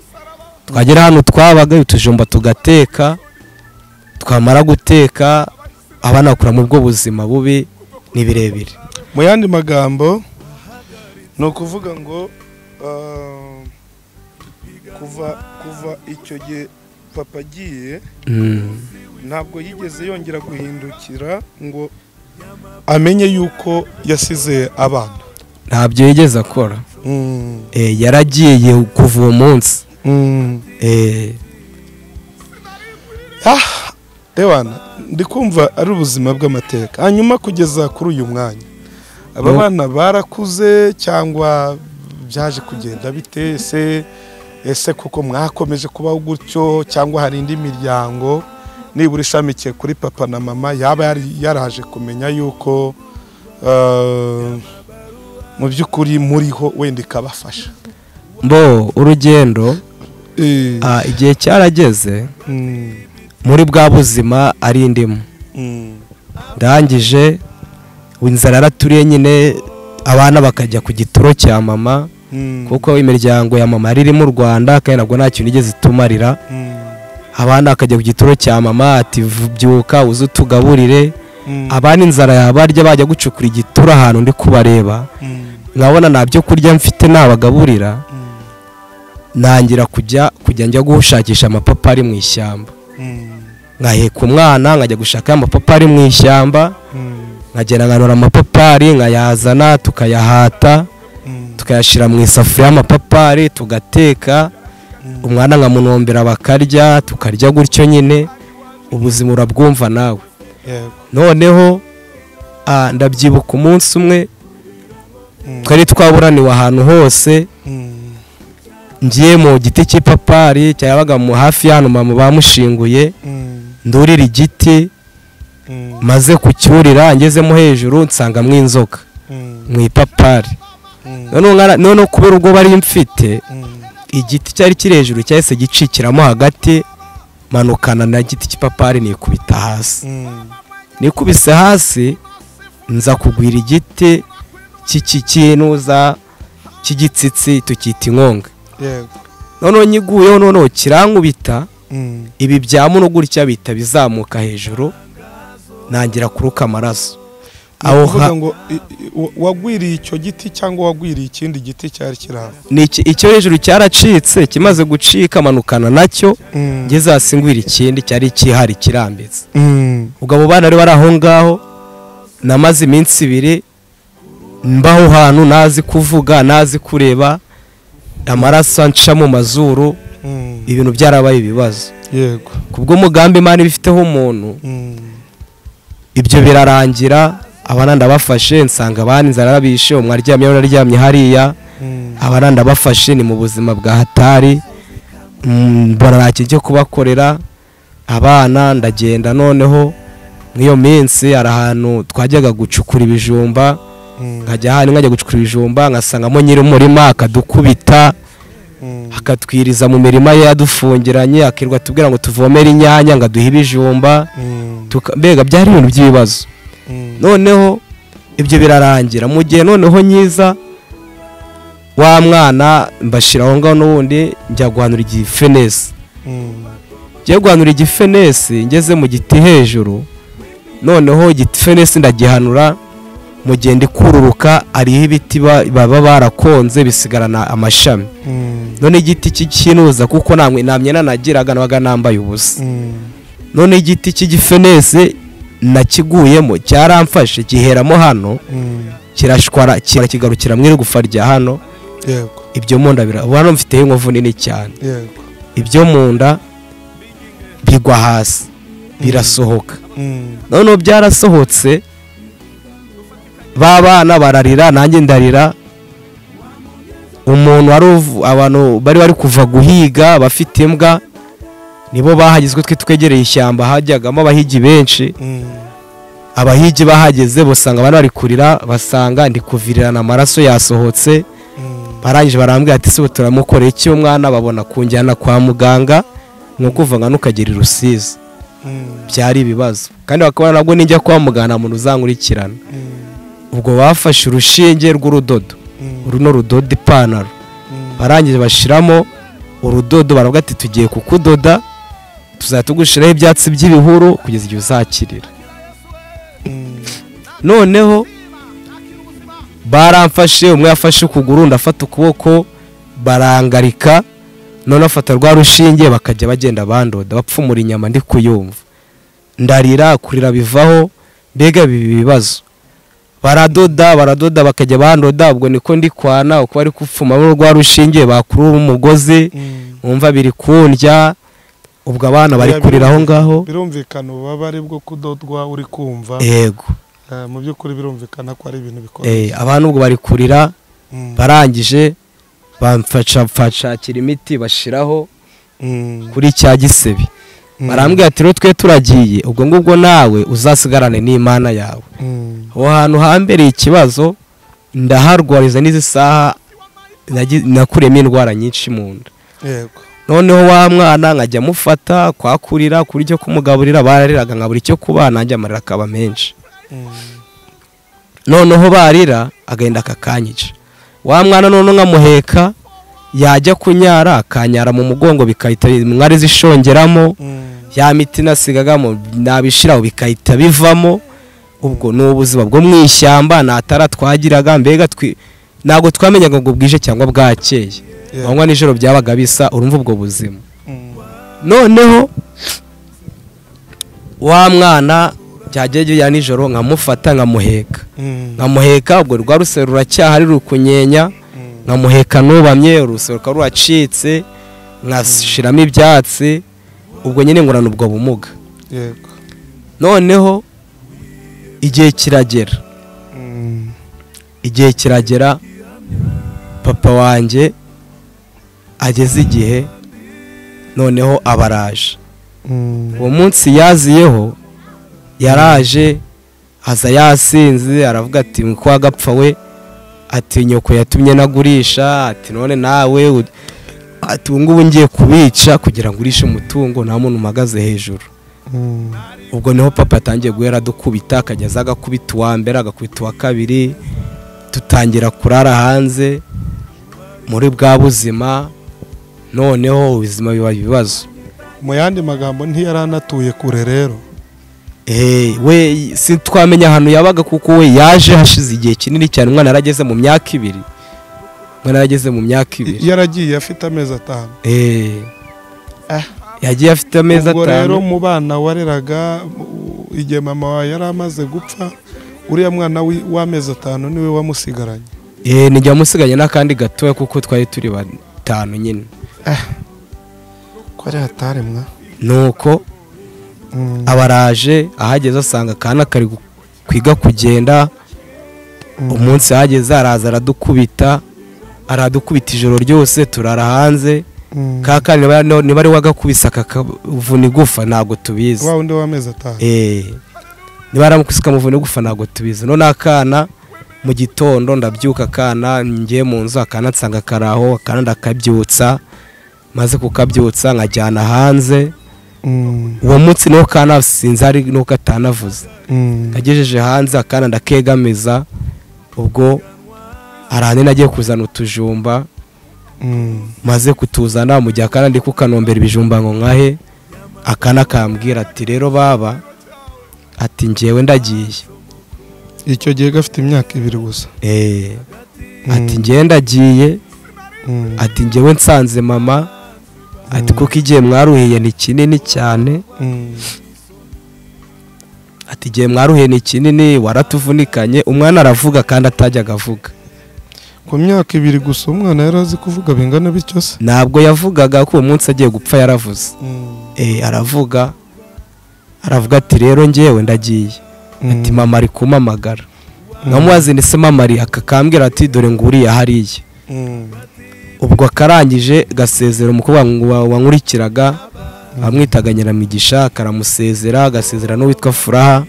twagera hano twabaga utujumba tugateka twamara guteka abana bakura mu bwo buzima bubi ni birebire mu yandi magambo ni ukuvuga ngo ah, kuva kuva icyo gihe papa agiye Mm, ntabwo yigeze yongera guhindukira ngo amenye yuko yasize abana ntabyo yigeze akora Eh, yaragiye kuva uwo munsi Eh, rewana ndi kumva ari ubuzima bw'amateka hanyuma kugeza kuri uyu mwanya aba No. bana barakuze cyangwa byaje kugenda bite ese ese kuko mwakomeje kubaho gutyo cyangwa hari indi miryango nibura ishamikiye kuri papa na mama yaba yari yaraje kumenya yuko eh, mu by'ukuri muriho wenda ikabafasha mbo urugendo ah, igihe cyarageze Mm, muri bwa buzima ari indimu mm, ndangije inzara yaraturiye nyine abana bakajya ku gituro cya mama mm, kuko imiryango ya mama yari iri mu rwanda kandi ntabwo nta kintu igeze itumarira mm, abana bakajya ku gituro cya mama ati "Vu- byuka uze utugaburire abana inzara yabarya bajya gucukura igitura ahantu ndi kubareba nkabona nta byo kurya mfite nabagaburira ntangira kujya kujya njya gushakisha amapapa ari mu ishyamba nkaheka umwana nkajya gushaka amapapa ari mu ishyamba nkagenda nkanura amapapari nkayazana tukayahata tukayashyira mu isafuriya y'amapapari tugateka umwana nkamunombera bakarya tukarya gutyo nyine ubuzima urabwumva nawe noneho ah, ndabyibuka umunsi umwe twari twaburaniwe ahantu hose ngiye mu giti cy'ipapari cyabaga mu hafi y'ahantu mama bamushinguye ndurira igiti maze kucyurira ngezemo hejuru nsangamo inzoka mu ipapari noneho nkara- noneho kubera ubwo bari mfite igiti cyari kiri hejuru cyahise gicikiramo hagati manukana na giti cy'ipapari nikubita hasi nikubise hasi nza kugwira igiti cy'ikikinuza cy'igitsitsi tukita inkonga noneho nyiguyeho noneho kirankubita ibi bya muno gutya bihita bizamuka hejuru ntangira kuruka amaraso aho ha- ngo i- i- wa- wagwiriye icyo giti cyangwa wagwiriye ikindi giti cyari kiri aho ni iki- icyo hejuru cyaracitse kimaze gucika manukana nacyo ngeze hasi ngwira ikindi cyari kihari kirambitse ubwo abo bana bari bari aho ngaho namaze iminsi ibiri mbaho hantu ntazi kuvuga ntazi kureba amaraso anca mu mazuru ibintu byarabaye ibibazo yego kubwo umugambi imana ibifiteho umuntu ibyo birarangira abana ndabafashe nsanga abana inzara arabishe umwe aryamye undi aryamye hariya abana ndabafashe ni mu buzima bwa hatari Mm, mbona nta kintu cyo kubakorera abana ndagenda noneho nk'iyo minsi hari ahantu twajyaga gucukura ibijumba nkajya ahantu nkajya gucukura ibijumba ngasangamo nyiri umurima akadukubita akatwiriza mu mirima ye yadufungiranye akirirwa atubwira ngo tuvomere inyanya ngo aduhe ibijumba tuka- mbega byari ibintu by'ibibazo noneho ibyo birarangira mu gihe noneho nyiza wa mwana mbashyira aho ngaho n'ubundi njya guhanura igifenesi njya guhanura igifenesi ngeze mu giti hejuru noneho igifenesi ndagihanura mu gihe ndi kururuka hariho ibiti ba- baba barakonze bisigarana amashami none igiti cy'ikinuza kuko nta mwe- nta myenda nagiraga nabaga nambaye ubusa none igiti cy'igifenesi nakiguyemo cyaramfashe giheramo hano kirashwara kira kigarukira mu igufa rya hano yego ibyo mu nda bira ubu hano mfiteho inkovu nini cyane yego ibyo mu nda bigwa hasi birasohoka noneho byarasohotse ba bana bararira nanjye ndarira umuntu wari uvu- abantu bari bari kuva guhiga bafite imbwa nibo bahagizwe twe twegereye ishyamba hajyagamo abahigi benshi abahigi bahageze basanga abantu bari kurira basanga ndi kuvirirana amaraso yasohotse barangije barambwira ati sibo turamukorera iki umwana babona kunjyana kwa muganga ni ukuvuga ntukagire irusizi byari ibibazo kandi bakabona nabwo nijya kwa muganga nta muntu uzankurikirana ubwo bafashe urushinge rw'urudodo runo rudoda ipantaro barangije bashyiramo urudodo baravuga ati tugiye kukudoda tuzajya tugushyiraho ibyatsi by'ibihuru kugeza igihe uzakirira noneho baramfashe umwe yafashe ukuguru ndafata ukuboko barangarika noneho afata rwa rushinge bakajya bagenda bandoda bapfumura inyama ndi kuyumva ndarira kurira bivaho mbega bibi bibazo baradoda baradoda bakajya bandoda ubwo niko ndi kwana uko bari kupfuma rwa rushinge bakurura umugozi wumva biri kundya ubwo abana bari Biriya kurira aho birumvi- ngaho birumvikana ububabare bwo kudodwa uri kumva yego Eh, mu by'ukuri birumvikana ko ari ibintu bikomeye eh, abantu ubwo bari kurira Mm. barangije bamfasha mfashakira imiti bashyiraho Mm. kuri cya gisebe Mm. barambwira ati rero twe turagiye ubwo ngubwo nawe uzasigarane n'imana yawe Mm. aho hantu hambereye ikibazo ndaharwariza n'izi saha nagi- nakuriyemo indwara nyinshi mu nda yego noneho wa mwana nkajya amufata kwakurira kuri cyo kumugaburira barariraga nkabura icyo kuba nanjye amarira akaba menshi noneho barira agahenda akakanyica wa mwana noneho nkamuheka yajya kunyara akanyara mu mugongo bikahita mwari zishongeramo ya miti nasigagamo nabishiraho bikahita bivamo ubwo ni ubuzima bwo mu ishyamba nta tara twagiraga mbega twi ntabwo twamenyaga ngo bwije cyangwa bwakeye Yeah. amanywa nijoro byabaga bisa urumva ubwo buzima noneho wa mwana byagiye ya nijoro nkamufata nkamuheka nkamuheka ubwo rwa rusero ruracyahari ruri kunyenya nkamuheka nubamye urusero rukaba ruracitse nkashiramo ibyatsi ubwo nyine ngurana ubwo bumuga yego noneho igihe kiragera Mm. igihe kiragera papa wanjye ageze igihe noneho abaraje Mm. uwo munsi yaziyeho yaraje aza yasinze aravuga ati "Ngo ko wagapfa we ati nyoko yatumye nagurisha ati none nawe u- ati ubu ngubu ngiye kubica kugira ngo urishe umutungo nta muntu umagaze hejuru Mm. ubwo niho papa atangiye guhera dukubita akajya aza agakubita uwa mbere agakubita uwa kabiri dutangira kurara hanze muri bwa buzima noneho ubuzima biba ibibazo mu yandi magambo ntiyari anatuye kure rero Eh, we sitwamenya ahantu yabaga kuko we yaje hashize igihe kinini cyane umwana yarageze mu myaka ibiri umwana yarageze mu myaka ibiri yaragiye afite amezi atanu Eh. Ah. yagiye afite amezi ubwo rero atanu mu bana wareraga u- igihe mama wawe yari amaze gupfa uriya mwana wi- w'amezi atanu niwe wamusigaranye Eh, ni njya musiganye n'akandi gatoya kuko twari turi batanu nyine ko ari hatari mwa nuko abaraje ahageze asanga akana kari gu- kwiga kugenda umunsi ahageze araza aradukubita aradukubita ijoro ryose turara hanze ka kandi niba- niba ari wagakubise akakavuna igufa ntabwo tubizi wa wundi w'amezi atanu Eh, niba aramukubise akamuvuna igufa ntabwo tubizi none akana mu gitondo ndabyuka akana ngiye mu nzu akana nsanga karaho akana ndakabyutsa maze kukabyutsa nkajyana hanze Mm. uwo munsi niho kana sinzi hari nuko atanavuze Mm. agejeje hanze akana ndakegamiza ubwo arahane nagiye kuzana utujumba Mm. maze kutuzana mu gihe akana ndi kukanombera ibijumba ngo nkahe akana kambwira ati rero baba ati njyewe ndagiye icyo gihe gafite imyaka ibiri gusa Eh, ati Mm. njyewe ndagiye Mm. ati njyewe nsanze mama ati Mm. kuko igihe mwaruhiye ni kinini cyane Mm. ati igihe mwaruhiye ni kinini waratuvunikanye umwana aravuga kandi atajyaga avuga ku myaka ibiri gusa umwana yari azi kuvuga bingana bityo se ntabwo yavugaga ko uwo munsi agiye gupfa yaravuze Eh, aravuga aravuga ati rero njyewe ndagiye ati mama ari kumamagara nkamubaze ndetse mama ari akakambwira ati dore nguriye hariya ubwo akarangije gasezera umukobwa wa- wankurikiraga amwitaga nyiramigisha karamusezera agasezera n'uwitwa furaha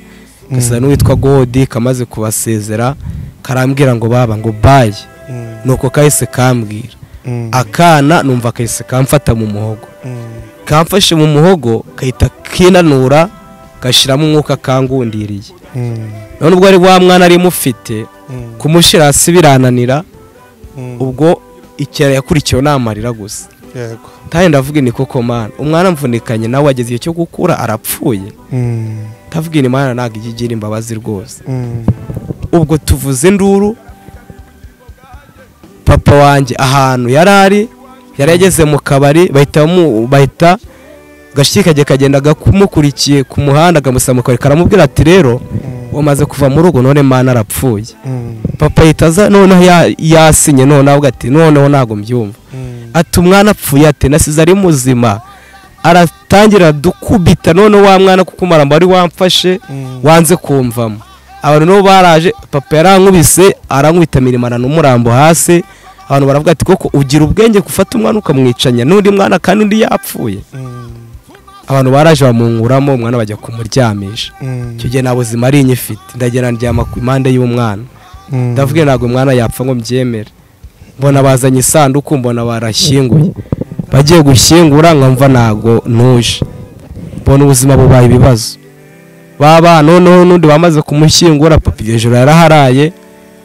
agasezera n'uwitwa godi kamaze kubasezera karambwira ngo baba ngo bayi nuko kahise kambwira akana numva kahise kamfata mu muhogo kamfashe mu muhogo kahita kinanura gashyiramo umwuka kangundiriye none ubwo ari wa mwana ari mufite kumushyira hasi birananira ubwo ikiraro yakurikiwe ni amarira gusa yego kandi ndavuga ni koko mana umwana amvunikanye nawe ageze igihe cyo gukura arapfuye ndavuga ni mana ntabwo ijya igira imbabazi rwose ubwo tuvuze induru papa wanjye ahantu yari ari yari yageze mu kabari bahita bamu- bahita gashyi kajya kagendaga kumukurikiye ku muhanda akamusaba mu kabari karamubwira ati rero wamaze kuva mu rugo none mana arapfuye papa ahita aza noneho ya- yasinye noneho avuga ati noneho ntabwo mbyumva ati umwana apfuye ati nasize ari muzima aratangira dukubita none wa mwana kuko umurambo wari wamfashe wanze kumvamo abantu nabo baraje papa yarankubise arankubita mirimana n'umurambo hasi abantu baravuga ati koko ugira ubwenge gufata umwana ukamwicanya n'undi mwana kandi undi yapfuye abantu baraje bamunguramo umwana bajya kumuryamisha icyo gihe nta buzima ari inyifite ndagenda ndyama ku impande y'umwana ndavuga ntabwo umwana yapfa ngo mbyemere mbona bazanye isanduku mbona barashyinguye bagiye gushyingura nkamva ntabwo ntuje mbona ubuzima bubaye ibibazo baba noneho n'undi bamaze kumushyingura papa iryo joro yaraharaye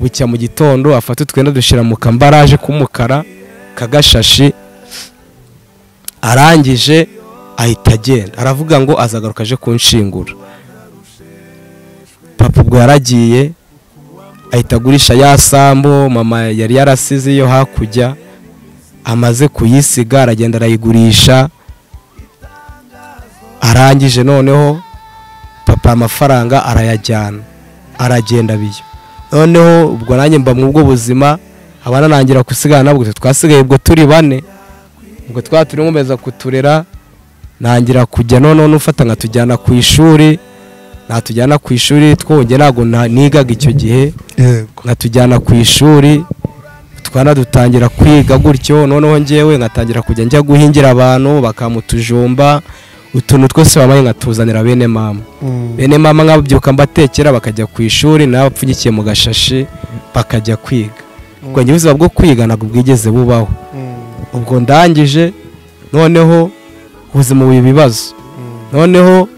bucya mu gitondo afata utwenda dushyira mu kambaraje k'umukara kagashashi arangije ahita agenda aravuga ngo azagaruka aje kunshingura papa ubwo ntabwo yaragiye ahita agurisha ya sambo mama yari yarasize iyo hakurya amaze kuyisiga aragenda arayigurisha arangije noneho papa amafaranga arayajyana aragenda biyo noneho ubwo nanjye mba mu bwo buzima abana nangira gusigara nabwo twasigaye ubwo turi bane ubwo twa turi nkomeza kuturera nangira kujya noneho nufata nkatujyana ku ishuri natujyana ku ishuri twonge ntabwo na- nigaga icyo gihe yego nkatujyana ku ishuri twanadutangira kwiga gutyo noneho ngewe nkatangira kujya njya guhingira abantu bakamutujumba utuntu twose wabaye nkatuzanira bene mama bene mama nkabyuka mbatekera bakajya ku ishuri nawe apfunyikiye mu gashashi bakajya kwiga ubwo njye ubuzima bwo kwiga ntabwo bwigeze bubaho ubwo ndangije noneho ubuzima buba ibibazo noneho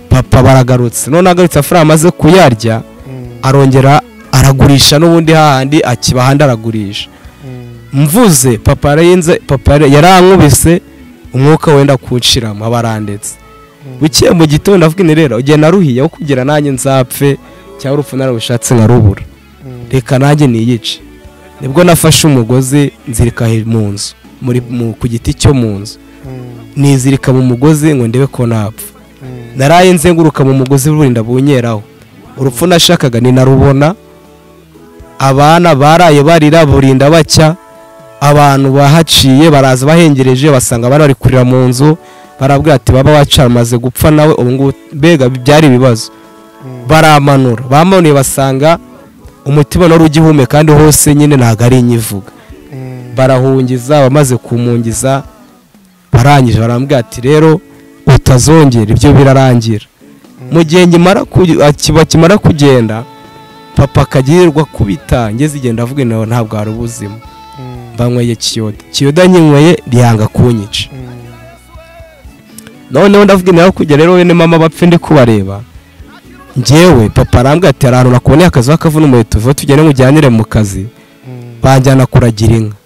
papa baragarutse none agarutse amafaranga amaze kuyarya arongera aragurisha n'ubundi hahandi akiba ahandi aragurisha mvuze papa yarenze papa yari- yarankubise umwuka wenda kuwuciramo aba arandetse bukeye mu gitondo avuga ni rero ugenda aruhiye aho kugira nanjye nzapfe cyangwa urupfu narabushatse nkarubura reka nanjye niyice nibwo nafashe umugozi nzirika he- mu nzu muri mu- ku giti cyo mu nzu nizirika mu mugozi ngo ndebe ko napfa naraye nzenguruka mu mugozi burinda bunyeraho urupfu nashakaga ninarubona abana baraye barira burinda bacya abantu bahaciye baraza bahengereje basanga bari bari kurira mu nzu barabwira ati baba waca amaze gupfa nawe ubu ngubu mbega byari ibibazo baramanura bamanuye basanga umutima wari ugihumeka kandi hose nyine ntabwo ari inyivuga barahungiza bamaze kumungiza barangije barambwira ati rero utazongera ibyo birarangira mu gihe nkimara ku- aki- bakimara kugenda papa akagirirwa kubita ngeze igenda avuga nawe ntabwo hari ubuzima banyweye kiyoda kiyoda nyinyweye ryanga kunyica noneho ndavuga nawe kujya rero bene mama bapfe ndi kubareba ngewe papa arambwira ati hari ahantu nakuboneye akazi w'akavuna umuheto vuba tugende mujyanire mu kazi banjyana kuragira inka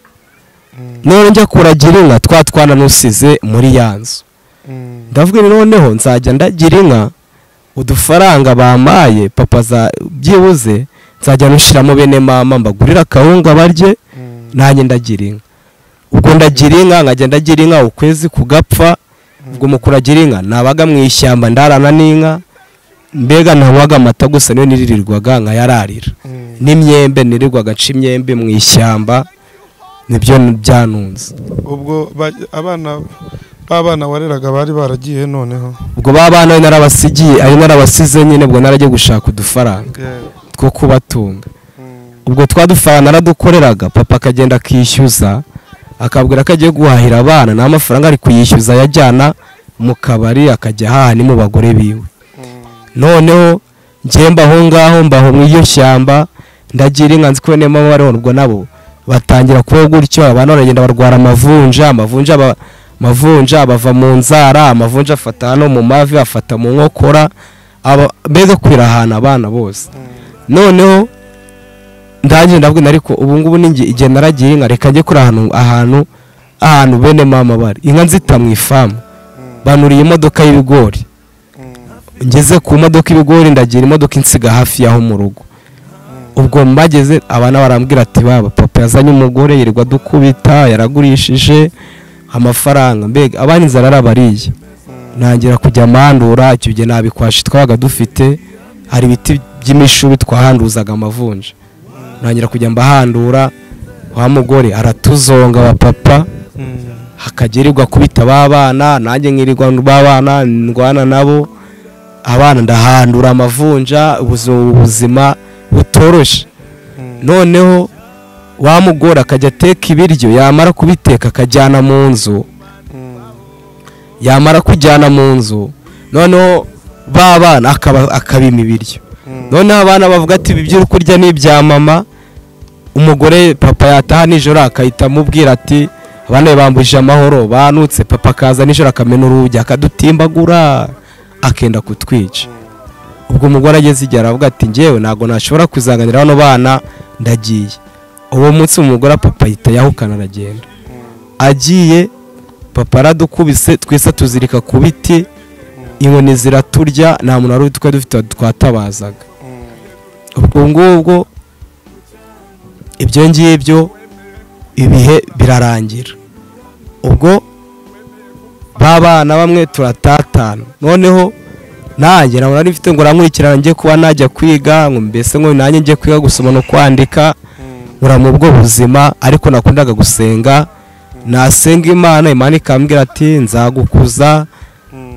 none njya kuragira inka twa twana nusize muri ya nzu ndavuga nti noneho nzajya ndagira inka udufaranga bampaye papa za byibuze nzajya nushyiramo bene mama mbagurira akawunga barye nanjye ndagira inka ubwo ndagira inka nkajya ndagira inka ukwezi kugapfa ubwo mu kuragira inka nabaga mu ishyamba ndarana n'inka mbega ntawaga amata gusa niyo niririrwaga nkayararira n'imyembe nirirwaga nca imyembe mu ishyamba nibyo byanunze ubwo ba- abana b'abana wareraga bari baragiye noneho ubwo ba bana we narabasigiye ari narabasize nyine ubwo narajya gushaka udufaranga two kubatunga ubwo twadufaranga naradukoreraga papa akagenda akishyuza akabwira ko agiye guhahira abana nta mafaranga ari kuyishyuza ayajyana mu kabari akajya ahaha ni mu bagore biwe noneho njye mba aho ngaho mba aho mu iryo shyamba ndagira inka nzi ko bene mama bariho ubwo nabo batangira kubaho gutyo abantu baragenda barwara amavunja amavunja aba- amavunja bava mu nzara amavunja afata hano mu mavi afata mu nkokora aba- mbega kwirahana abana bose noneho ndangije ndabwira ariko ubu ngubu ninjye igihe naragiye inka reka njye kuri ahantu ahantu ahantu bene mama bari inka nzita mu ifamu banuriye imodoka y'ibigori ngeze ku modoka ibigori ndagira imodoka insiga hafi y'aho mu rugo ubwo mbageze abana barambwira ati baba papa yazanye umugore yirirwa dukubita yaragurishije amafaranga mbega abana inzara arabariye ntangira kujya mandura icyo gihe nta bikwashi twabaga dufite hari ibiti by'imishubi twahanduzaga amavunja ntangira kujya mbahandura wa mugore aratuzonga wa papa hakagirirwa kubita ba bana nanjye nkirirwa ba bana ndwana nabo abana ndahandura amavunja ubuzima ubuzima butoroshye noneho wa mugore akajya ateka ibiryo yamara kubiteka akajyana mu nzu yamara kujyana mu nzu noneho ba bana akaba- akabima ibiryo noneho abana bavuga ati ibi byo uri kurya ni ibya mama umugore papa yataha nijoro akahita amubwira ati abana be bambujije amahoro banutse papa akaza nijoro akamena urugi akadutimbagura akenda kutwica ubwo umugore ageze igihe aravuga ati ngewe ntabwo nashobora kuzanganira bano bana ndagiye uwo munsi umugore papa ahita yahukana aragenda agiye papa aradukubise twese tuzirika ku biti inkoni ziraturya nta muntu wari utwe dufite twatabazaga ubwo ngubwo ibyo ngibyo ibihe birarangira ubwo ba bana bamwe turatatana noneho nanjye nabona nifite ngo urankurikirana njye kuba najya kwiga ngo mbese ngo nanjye njye kwiga gusoma no kwandika nkura mu bwo buzima ariko nakundaga gusenga nasenga imana imana ikambwira ati nzagukuza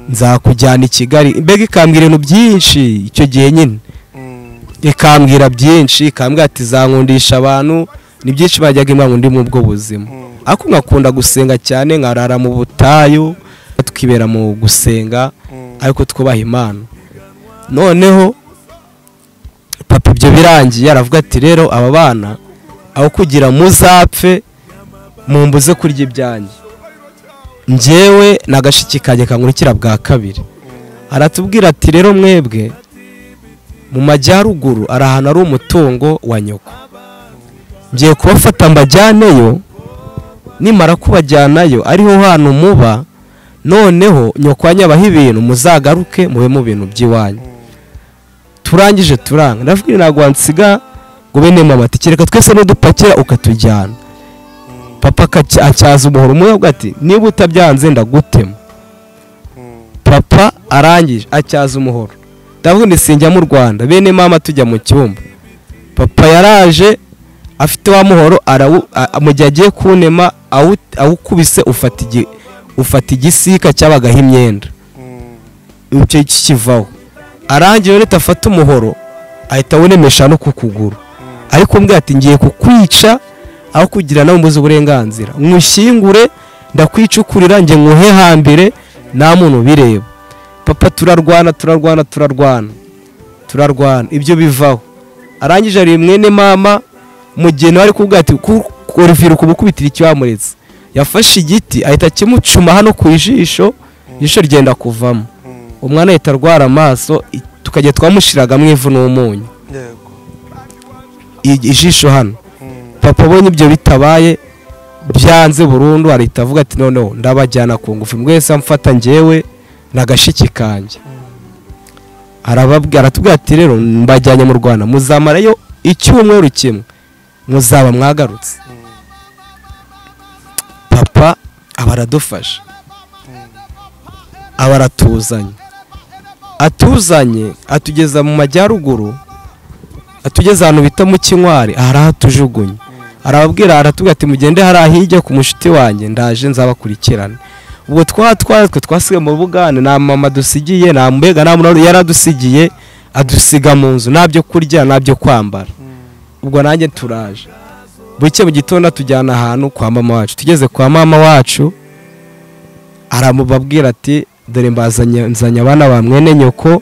nzakujyana i kigali mbega ikambwira ibintu byinshi icyo gihe nyine ikambwira byinshi ikambwira ati zankundisha abantu ni byinshi bajyaga imana undi mu bwo buzima ariko nkakunda gusenga cyane nkarara mu butayu tukibera mu gusenga ariko twubaha imana noneho papa ibyo birangiye aravuga ati rero aba bana aho kugira muzapfe mumbuze kurya ibyanjye njyewe n'agashiki kanjye kankurikira bwa kabiri aratubwira ati rero mwebwe mu majyaruguru hari ahantu hari umutungo wa nyoko ngiye kubafata mbajyaneyo nimara kubajyanayo ariho hantu muba noneho nyoko wanyabaho ibintu muzagaruke mube mu bintu by'iwanyu turangije turanga ndavuga ntabwo wansiga ngo bene mama ati kereka twese n'udupakira ukatujyana papa acyaza umuhoro umwe avuga ati niba utabyanze ndagutema papa arangije acyaza umuhoro ndavuga ngo sinjya mu rwanda bene mama tujya mu cyumba papa yaraje afite wa muhoro mu gihe agiye kunema awukubise ufata igisika cyabagaho imyenda icyo kivaho arangiye leta afata umuhoro ahita awunemesha no ku kuguru ariko mbwa ati ngiye kukwica aho kugira nawe mbuze uburenganzira nywushyingure ndakwicukurira njye nkuhe hambere nta muntu ubireba papa turarwana turarwana turarwana turarwana ibyo bivaho arangije ari mwene mama mugeni wari kubwira ati kuruviruka ubukubitira icyamuretse yafashe igiti ahita kimucuma hano ku ijisho ijisho ryenda kuvamo umwana ahita arwara amaso tukajya twamushyiragamo ivu n'umunyu ijisho hano papa abonye ibyo bitabaye byanze burundu arahita avuga ati noneho ndabajyana ku ngufu mwese amfata ngewe nagashiki kanjye aratubwira ati rero mbajyanye mu rwanda muzamarayo icyumweru kimwe muzaba mwagarutse papa aba aradufasha aba aratuzanye atuzanye atugeza mu majyaruguru atugeze ahantu bita mu kinkwari arahatujugunye arababwira aratubwira ati mugende hariya hirya ku mushuti wanjye ndaje nzabakurikirane ubwo twa twe twasigaye mu bugane nta mama dusigiye nta mbega nta muntu yaradusigiye adusiga mu nzu nta byo kurya nta byo kwambara ubwo nanjye turaje buke mu gitondo tujyana ahantu kwa mama wacu tugeze kwa mama wacu aramubabwira ati dore mbazanye abana ba mwene nyoko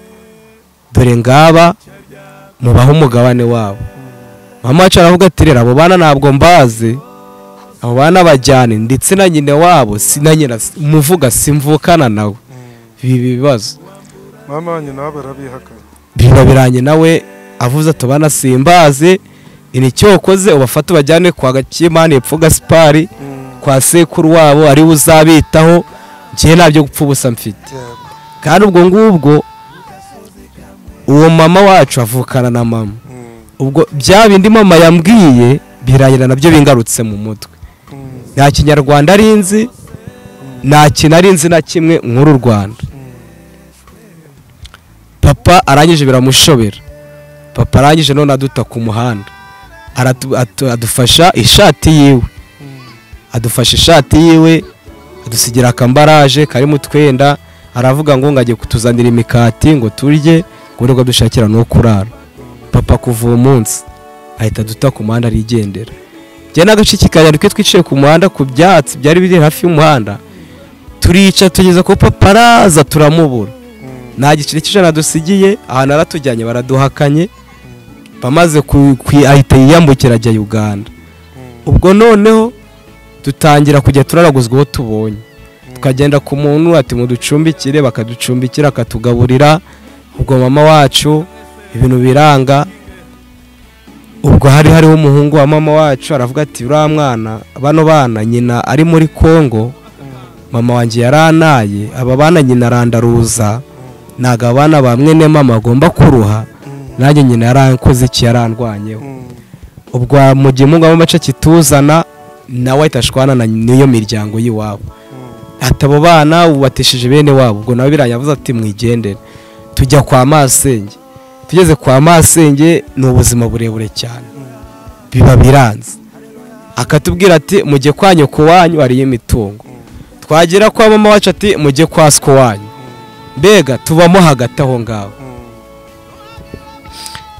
dore ngaba mubaho umugabane wabo mama wacu aravuga ati rero abo bana ntabwo mbazi abo bana bajyane ndetse na nyina wabo si na nyina umuvuga simvukana nawe ibi bibazo mama wanjye nawe barabihakana bino birangiye nawe avuze ati bana simbaze nicyo wakoze ubafate ubajyane kwa gakimani epfo gasipari kwa sekuru wabo ariwe uzabitaho ngewe ntabyo gupfa ubusa mfite kandi ubwo ngubwo uwo mama wacu avukana na mama ubwo bya bindi mama yambwiye birangira nabyo bingarutse mu mutwe nta kinyarwanda ari nzi nta kintu ari nzi na kimwe nk'uru rwanda papa arangije biramushobera papa arangije none aduta ku muhanda adufasha ishati yiwe adufasha ishati yiwe adusigira akambaraje karimo utwenda aravuga ngo ngo ajye kutuzanira imikati ngo turye ngo nibwo dushakira no kurara papa kuva uwo munsi ahita aduta ku muhanda arigendera njye n'agashiki kanyari twe twicaye ku muhanda ku byatsi byari biri hafi y'umuhanda turica tugeze ko papa araza turamubura nta giceri cy'ijana dusigiye ahantu aratujyanye baraduhakanye bamaze ahita yiyambukira ajya uganda ubwo noneho dutangira kujya turaraguzwa uwo tubonye tukagenda ku muntu ati muducumbikire bakaducumbikira akatugaburira ubwo mama wacu ibintu biranga ubwo hari hariho umuhungu wa mama wacu aravuga ati uriya mwana bano bana nyina ari muri congo mama wanjye yaranaye aba bana nyina arandaruza ntabwo abana ba mwene mama agomba kuruha nanjye nyine yarankoze iki yarandwanyeho ubwo mu gihe umugabo w'amace kituzana nawe ahita ashwana na n'iyo miryango y'iwabo ati abo bana ubatesheje bene wabo ubwo nawe biranyavuze ati mwigendere tujya kwa masenge tugeze kwa masenge ni ubuzima burebure cyane biba biranze akatubwira ati mujye kwa nyoko wanyu hariyo imitungo twagera kwa mama wacu ati mujye kwa siko wanyu mbega tubamo hagati aho ngaho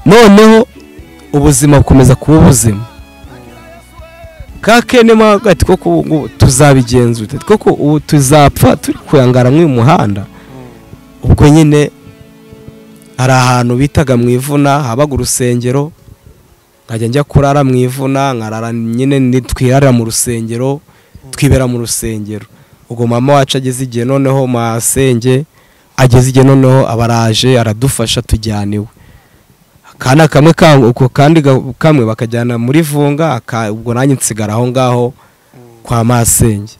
noneho ubuzima bukomeza kuba ubuzima ka kene mo hagati koko ubu ngubu tuzabigenzura koko ubu tuzapfa turi kuyangara nk'uyu muhanda ubwo nyine hari ahantu bitaga mu ivuna habaga urusengero nkajya njya kurara mu ivuna nkarara nyine nitwirara mu rusengero twibera mu rusengero ubwo mama wacu ageze igihe noneho masenge ageze igihe noneho abaraje aradufasha tujyana iwe akana kamwe uko kandi kamwe bakajyana muri vunga ubwo nanjye nsigara aho ngaho kwa masenge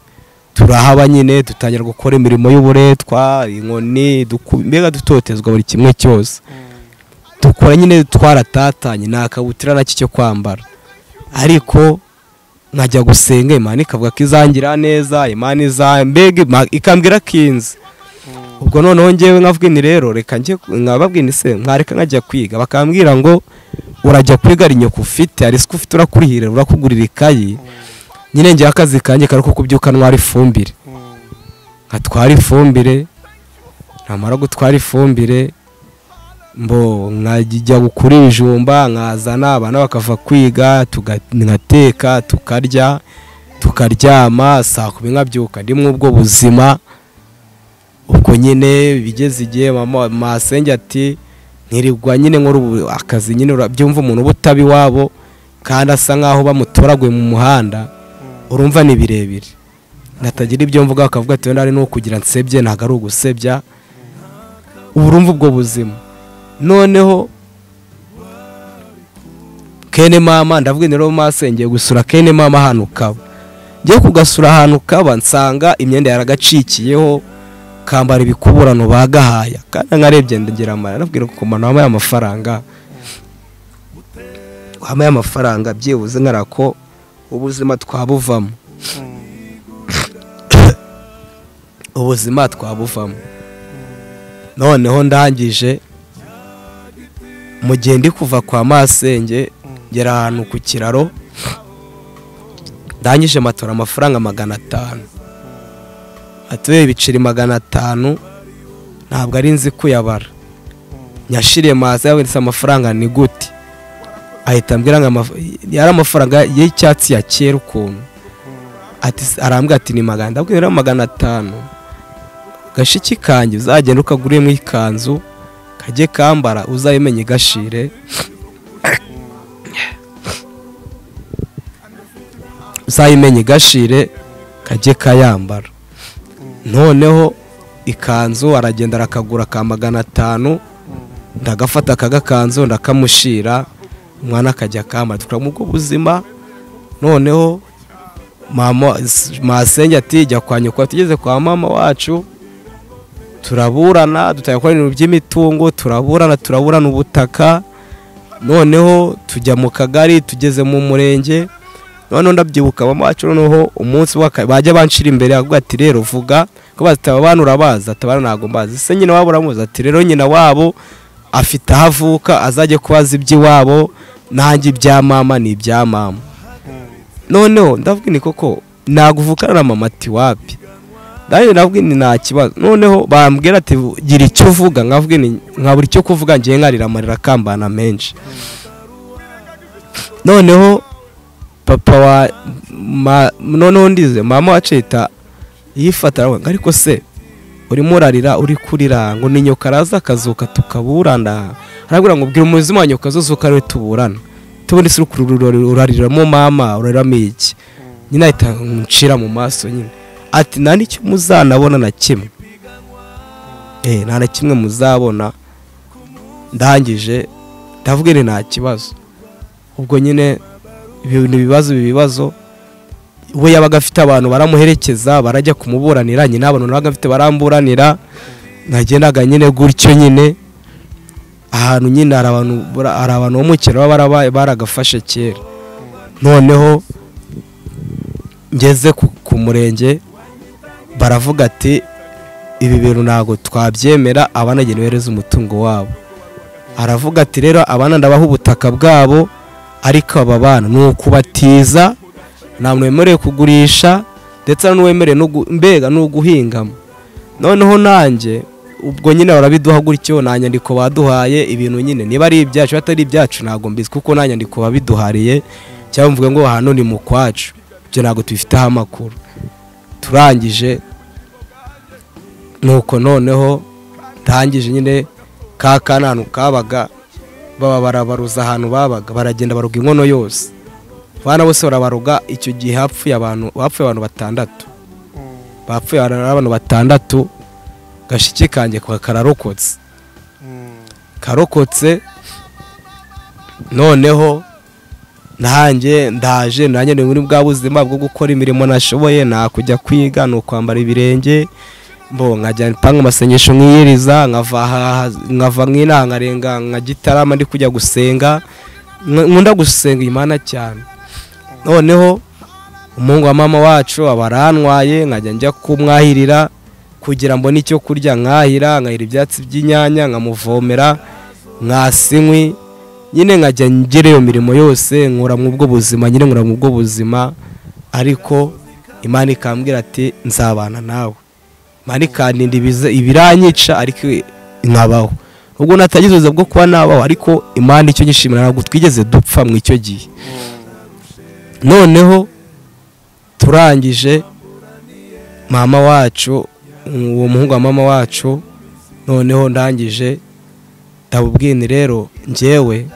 turahaba nyine dutangira gukora imirimo y'uburetwa inkoni mbega dutotezwa buri kimwe cyose dukora nyine twaratatanye nta kabutura nacyo cyo kwambara ariko nkajya gusenga imana ikavuga ko izangira neza imana iza mbega ikambwira kinzi ubwo noneho ngewe nkavuga ni rero reka njye nkababwira se mwareka nkajya kwiga bakambwira ngo urajya kwiga ari nyoko ufite hari isuku ufite urakurihira urakugurira ikayi nyine ngewe akazi kanjye kari ko kubyuka ntwara ifumbire nkatwara ifumbire namara gutwara ifumbire mbo nkajya gukura ibijumba nkazana abana bakava kwiga nkateka tukarya tukaryama saa kumi nkabyuka ndimwe ubwo buzima ubwo nyine bigeze igihe masenge ati nkirirwa nyine nkora akazi nyine byumva umuntu uba utaba iwabo kandi asa nkaho bamutoraguye mu muhanda urumva ni birebire natagira ibyo mvuga bakavuga ati wenda ari no kugira nsebye ntabwo ari ugusebya ubu urumva ubwo buzima noneho kene mama ndavuga rero masengeye gusura kene mama ahantu ukaba ngiye kugasura ahantu ukaba nsanga imyenda yaragacikiyeho kambara ibikuburano bagahaya kandi nkarebye ndengera amara nabwira ko kumana wamaye amafaranga wamaye amafaranga byibuze nkarako ubuzima twabuvamo ubuzima twabuvamo noneho ndangije mu gihe ndi kuva kwa masenge ngera ahantu ku kiraro ndangije matora amafaranga magana atanu atuye ibiceri magana atanu ntabwo ari nzi kuyabara nyashiriye mazi yabonetse amafaranga ni gute ahita ambwira ngo yari amafaranga y'icyatsi ya kera ukuntu arambwira ati ni magana ndabwira rero magana atanu gashiki kanjye uzagenda ukaguremo ikanzu kajye kambara uzayimenye igashire uzayimenye igashire kajye kayambara noneho ikanzu aragenda arakagura ka magana atanu ndagafata akagakanzu ndakamushira umwana akajya akambara tukaba mu buzima noneho mama masenge ati jya kwa nyoko tugeze kwa mama wacu turaburana dutanga gukora ibintu by'imitungo turaburana turaburana ubutaka noneho tujya mu kagari tugeze mu murenge noneho ndabyibuka mama wacu noneho umunsi bajya banshira imbere avuga ati rero vuga ko bazitaba abantu urabazi atabana ntabwo mbazi se nyina wabo uramuzi ati rero nyina wabo afite aho avuka azajya kubaza iby'iwabo nanjye ibya mama ni ibya mama noneho ndavuga ni koko naguvukana na mama ati wapi nanjye ndavuga ni nta kibazo noneho bambwira ati gira icyo uvuga nkavuga ni nka buri cyo kuvuga ngiye nkarira amarira akambana menshi noneho papa wa noneho ndize mama wacita yifatara ariko se urimo urarira uri kurira ngo ni nyoka araza akazuka tukaburana arabwira ngo ubwira umuzima wa nyoka azuzuka ariwe tuburana tubundi se urariramo mama urariramo iki nyine ahita nshira mu maso nyine ati nta n'icyo muzanabona na kimwe nta na kimwe muzabona ndangije ndavuga ni nta kibazo ubwo nyine ibintu ibibazo ibibazo we yabaga afite abantu baramuherekeza barajya kumuburanira nyine abantu nabaga afite baramburanira nkagenda nyine gutyo nyine ahantu nyine hari abantu bara- hari abantu bo mu cyaro baba barabaye- baragafashe kera noneho ngeze ku- ku murenge baravuga ati ibi bintu ntabwo twabyemera abanageni bohereza umutungo wabo aravuga ati rero abana ndabaha ubutaka bwabo ariko aba bana ni ukubatiza ntabwo wemerewe kugurisha ndetse n'uwemerewe no gu- mbega ni uguhingamo noneho nanjye ubwo nyine barabiduha gutyo nta nyandiko baduhaye ibintu nyine niba ari ibyacu atari ibyacu ntabwo mbizi kuko nta nyandiko babiduhariye cyangwa mvuge ngo hano ni mu kwacu ibyo ntabwo tubifiteho amakuru turangije nuko noneho ndangije nyine ka kananu kabaga baba barabaruza ahantu babaga baragenda baruga inkono yose abana bose barabaruga icyo gihe hapfuye abantu hapfuye abantu batandatu bapfuye abantu abantu batandatu gashiki kanjye kwa kararokotse karokotse noneho nanjye ndaje nanjye ni muri bwa buzima bwo gukora imirimo nashoboye nta kujya kwiga ni ukwambara ibirenge mbo nkajya ipanga amasengesho nkiyiriza nkava aha- nkava nk'inaha nkarenga nka gitarama ndi kujya gusenga Nk- nkunda gusenga imana cyane noneho umuhungu wa mama wacu aba arantwaye nkajya njya kumwahirira kugira mbone icyo kurya nkahira nkahira ibyatsi by'inyanya nkamuvomera mwasinywi nyine nkajya ngira iyo mirimo yose nkura mu bwo buzima nyine nkura mu bwo buzima ariko imana ikambwira ati nzabana nawe imana ikandinda ibiza- ibiranyica ariko nkabaho ubwo natagize ubuzima bwo kuba nabaho ariko imana icyo nyishimira ntabwo twigeze dupfa mu icyo gihe noneho turangije mama wacu uwo muhungu wa mama wacu noneho ndangije ndabubwini rero njyewe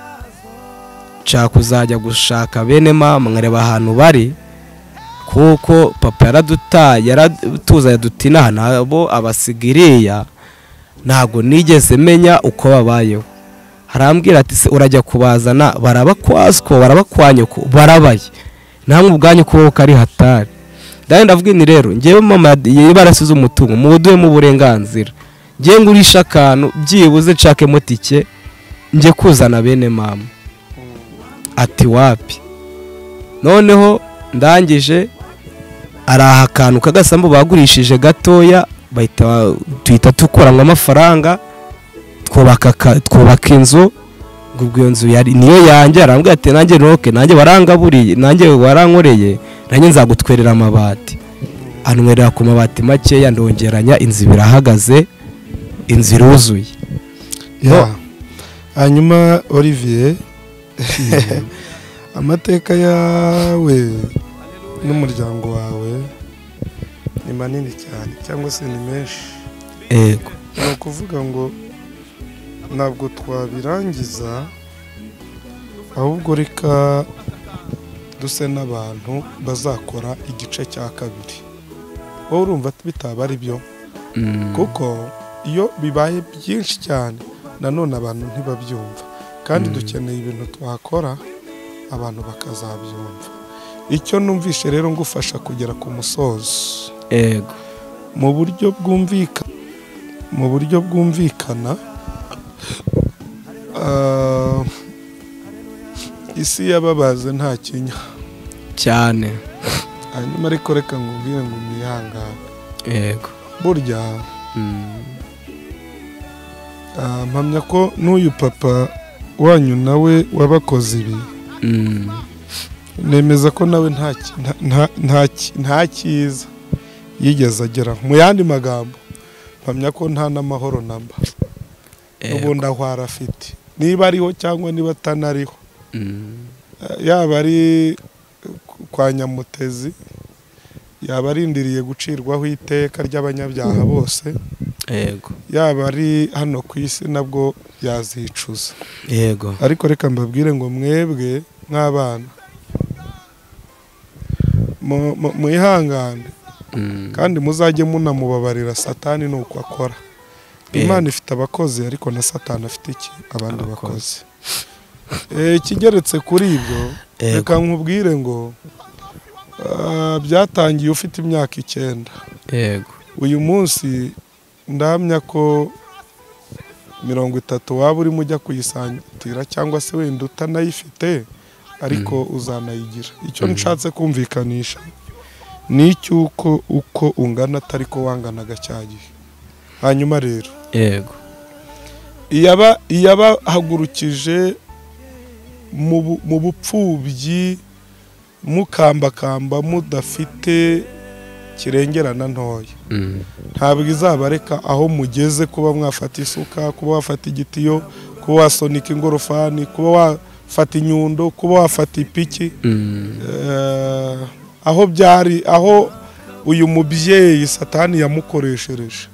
nshaka kuzajya gushaka bene mama nkareba ahantu bari kuko papa yaradutaye yaratuzanye duti inaha nabo abasigiriya ntabwo nigeze menya uko babayeho harambwira ati se urajya kubazana barabakwazwa barabakwanyuko barabaye namwe ubwanyu kubaho kari hatari ndabona ndavuga ni rero ngewe mama yari barasize umutungo muwuduhemo uburenganzira ngewe ngurisha akantu byibuze nshakemo tike njye kuzana bene mama ati wapi noneho ndangije ari akantu k'agasambu bagurishije gatoya bahita ba- duhita dukuramo amafaranga twubaka aka- twubaka inzu ubwo iyo nzu yari niyo yanjye arambwira ati nanjye roke nanjye warangaburiye nanjye warankoreye nanjye nzagutwerera amabati anwerera ku mabati makeya ndongeranya inzu ibiri ahagaze inzu iruzuye Ya. hanyuma olivier amateka yawe n'umuryango wawe ni manini cyane cyangwa se ni menshi yego ni ukuvuga ngo ntabwo twabirangiza ahubwo reka duse n'abantu bazakora igice cya kabiri wowe urumva bitaba ari byo Mm. kuko iyo bibaye byinshi cyane nanone abantu ntibabyumva kandi dukeneye ibintu twakora abantu bakazabyumva icyo numvishe rero ngufasha kugera ku musozo yego mu buryo bwumvikana mu buryo bwumvikana ah, isi yababaze nta kinya cyane hanyuma ariko reka ngubwire ngo mwihangane yego burya Mm. ah, mpamya ko n'uyu papa wanyu nawe wabakoze ibi Mm. nemeza ko nawe nta ki- nta- nta- nta ki- nta cyiza yigeze ageraho mu yandi magambo mpamya ko nta n'amahoro namba Yego. ubundi aho arafite niba ariho cyangwa niba atanariho Mm. Eh, yaba ari kwa nyamutezi yaba arindiriye gucirwaho iteka ry'abanyabyaha bose yego yaba ari hano ku isi nabwo yazicuza yego ariko reka mbabwire ngo mwebwe nk'abana mu- mu- mwihangane Mm. kandi muzajye munamubabarira satani ni uko akora Yego. imana ifite abakozi ariko na satani afite iki abandi Abakozi. bakozi Eh, ikigeretse kuri ibyo Yego. reka nkubwire ngo ah, byatangiye ufite imyaka icyenda yego uyu munsi ndamya ko mirongo itatu waba urimo ujya kuyisangira cyangwa se wenda utanayifite ariko uzanayigira icyo nshatse kumvikanisha ni icy'uko uko ungana atari ko wanganaga cya gihe hanyuma rero yego iyaba iyabahagurukije mu bu- mu bupfubyi mukambakamba mudafite kirengerana ntoya Mm. ntabwo izabareka aho mugeze kuba mwafata isuka kuba wafata igitiyo kuba wasunika ingorofani kuba wafata inyundo kuba wafata ipiki Mm. Eh, aho byari aho uyu mubyeyi satani yamukoreshereje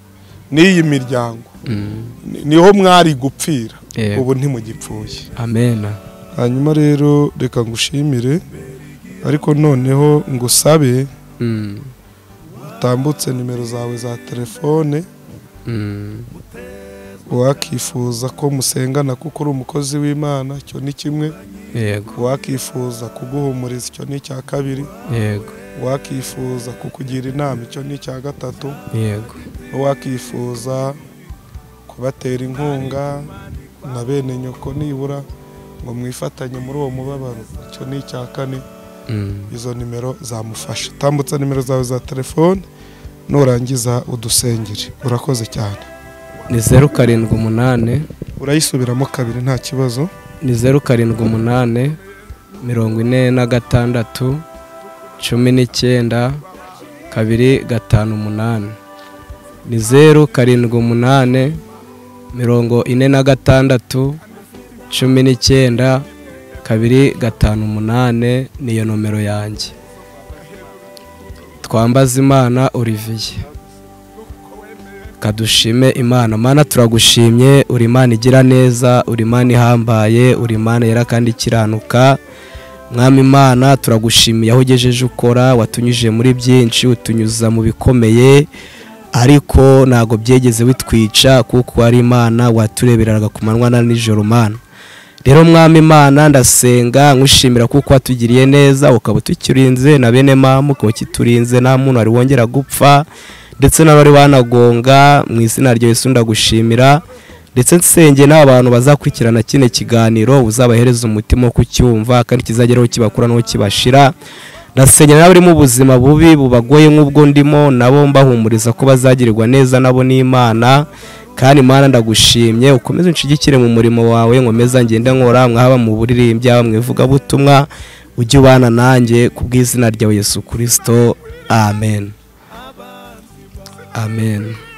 n'iyi miryango Mm. ni- niho mwari gupfira Yego. ubu ntimugipfuye amena hanyuma rero reka ngushimire ariko noneho ngusabe Mm. utambutse nimero zawe za telefone Mm. uwakifuza ko musengana kuko uri umukozi w'imana icyo ni kimwe yego uwakifuza kuguhumuriza icyo ni icya kabiri yego uwakifuza kukugira inama icyo ni icya gatatu yego uwakifuza kubatera inkunga na bene nyoko nibura ngo mwifatanye muri uwo mubabaro icyo ni icya kane Mm. izo nimero zamufasha tambutsa nimero zawe za telefone nurangiza udusengere urakoze cyane ni zeru karindwi umunani urayisubiramo kabiri nta kibazo ni zeru karindwi umunani mirongo ine na gatandatu cumi n'icyenda kabiri gatanu umunani ni zeru karindwi umunani mirongo ine na gatandatu cumi n'icyenda kabiri gatanu umunani niyo nomero yanjye twambaze imana olivier kadushime imana mana turagushimye uri imana igira neza uri imana ihambaye uri imana yera kandi ikiranuka mwami imana turagushimiye aho ugejeje ukora watunyujije muri byinshi utunyuza mu bikomeye ariko ntabwo byegeze bitwica kuko wari imana waturebereraga ku manywa na nijoro mana rero mwami imana ndasenga nkushimira kuko watugiriye neza ukaba utukirinze na bene mama ukaba ukiturinze nta muntu wari wongera gupfa ndetse n'abari banagonga mu izina rya Yesu ndagushimira ndetse nsenge n'abantu bazakurikirana kino kiganiro uzabahereza umutima wo kucyumva kandi kizageraho kibakura n'aho kibashira ndasenge n'abari mu buzima bubi bubagoye nk'ubwo ndimo nabo mbahumuriza ko bazagirirwa neza nabo n'imana kandi mana ndagushimye ukomeze unshigikire mu murimo wawe nkomeza ngende nkora mwaba mu buririmbyi haba mu ivugabutumwa ujye ubana nanjye ku bw'izina ryawe yesu kirisito amen amen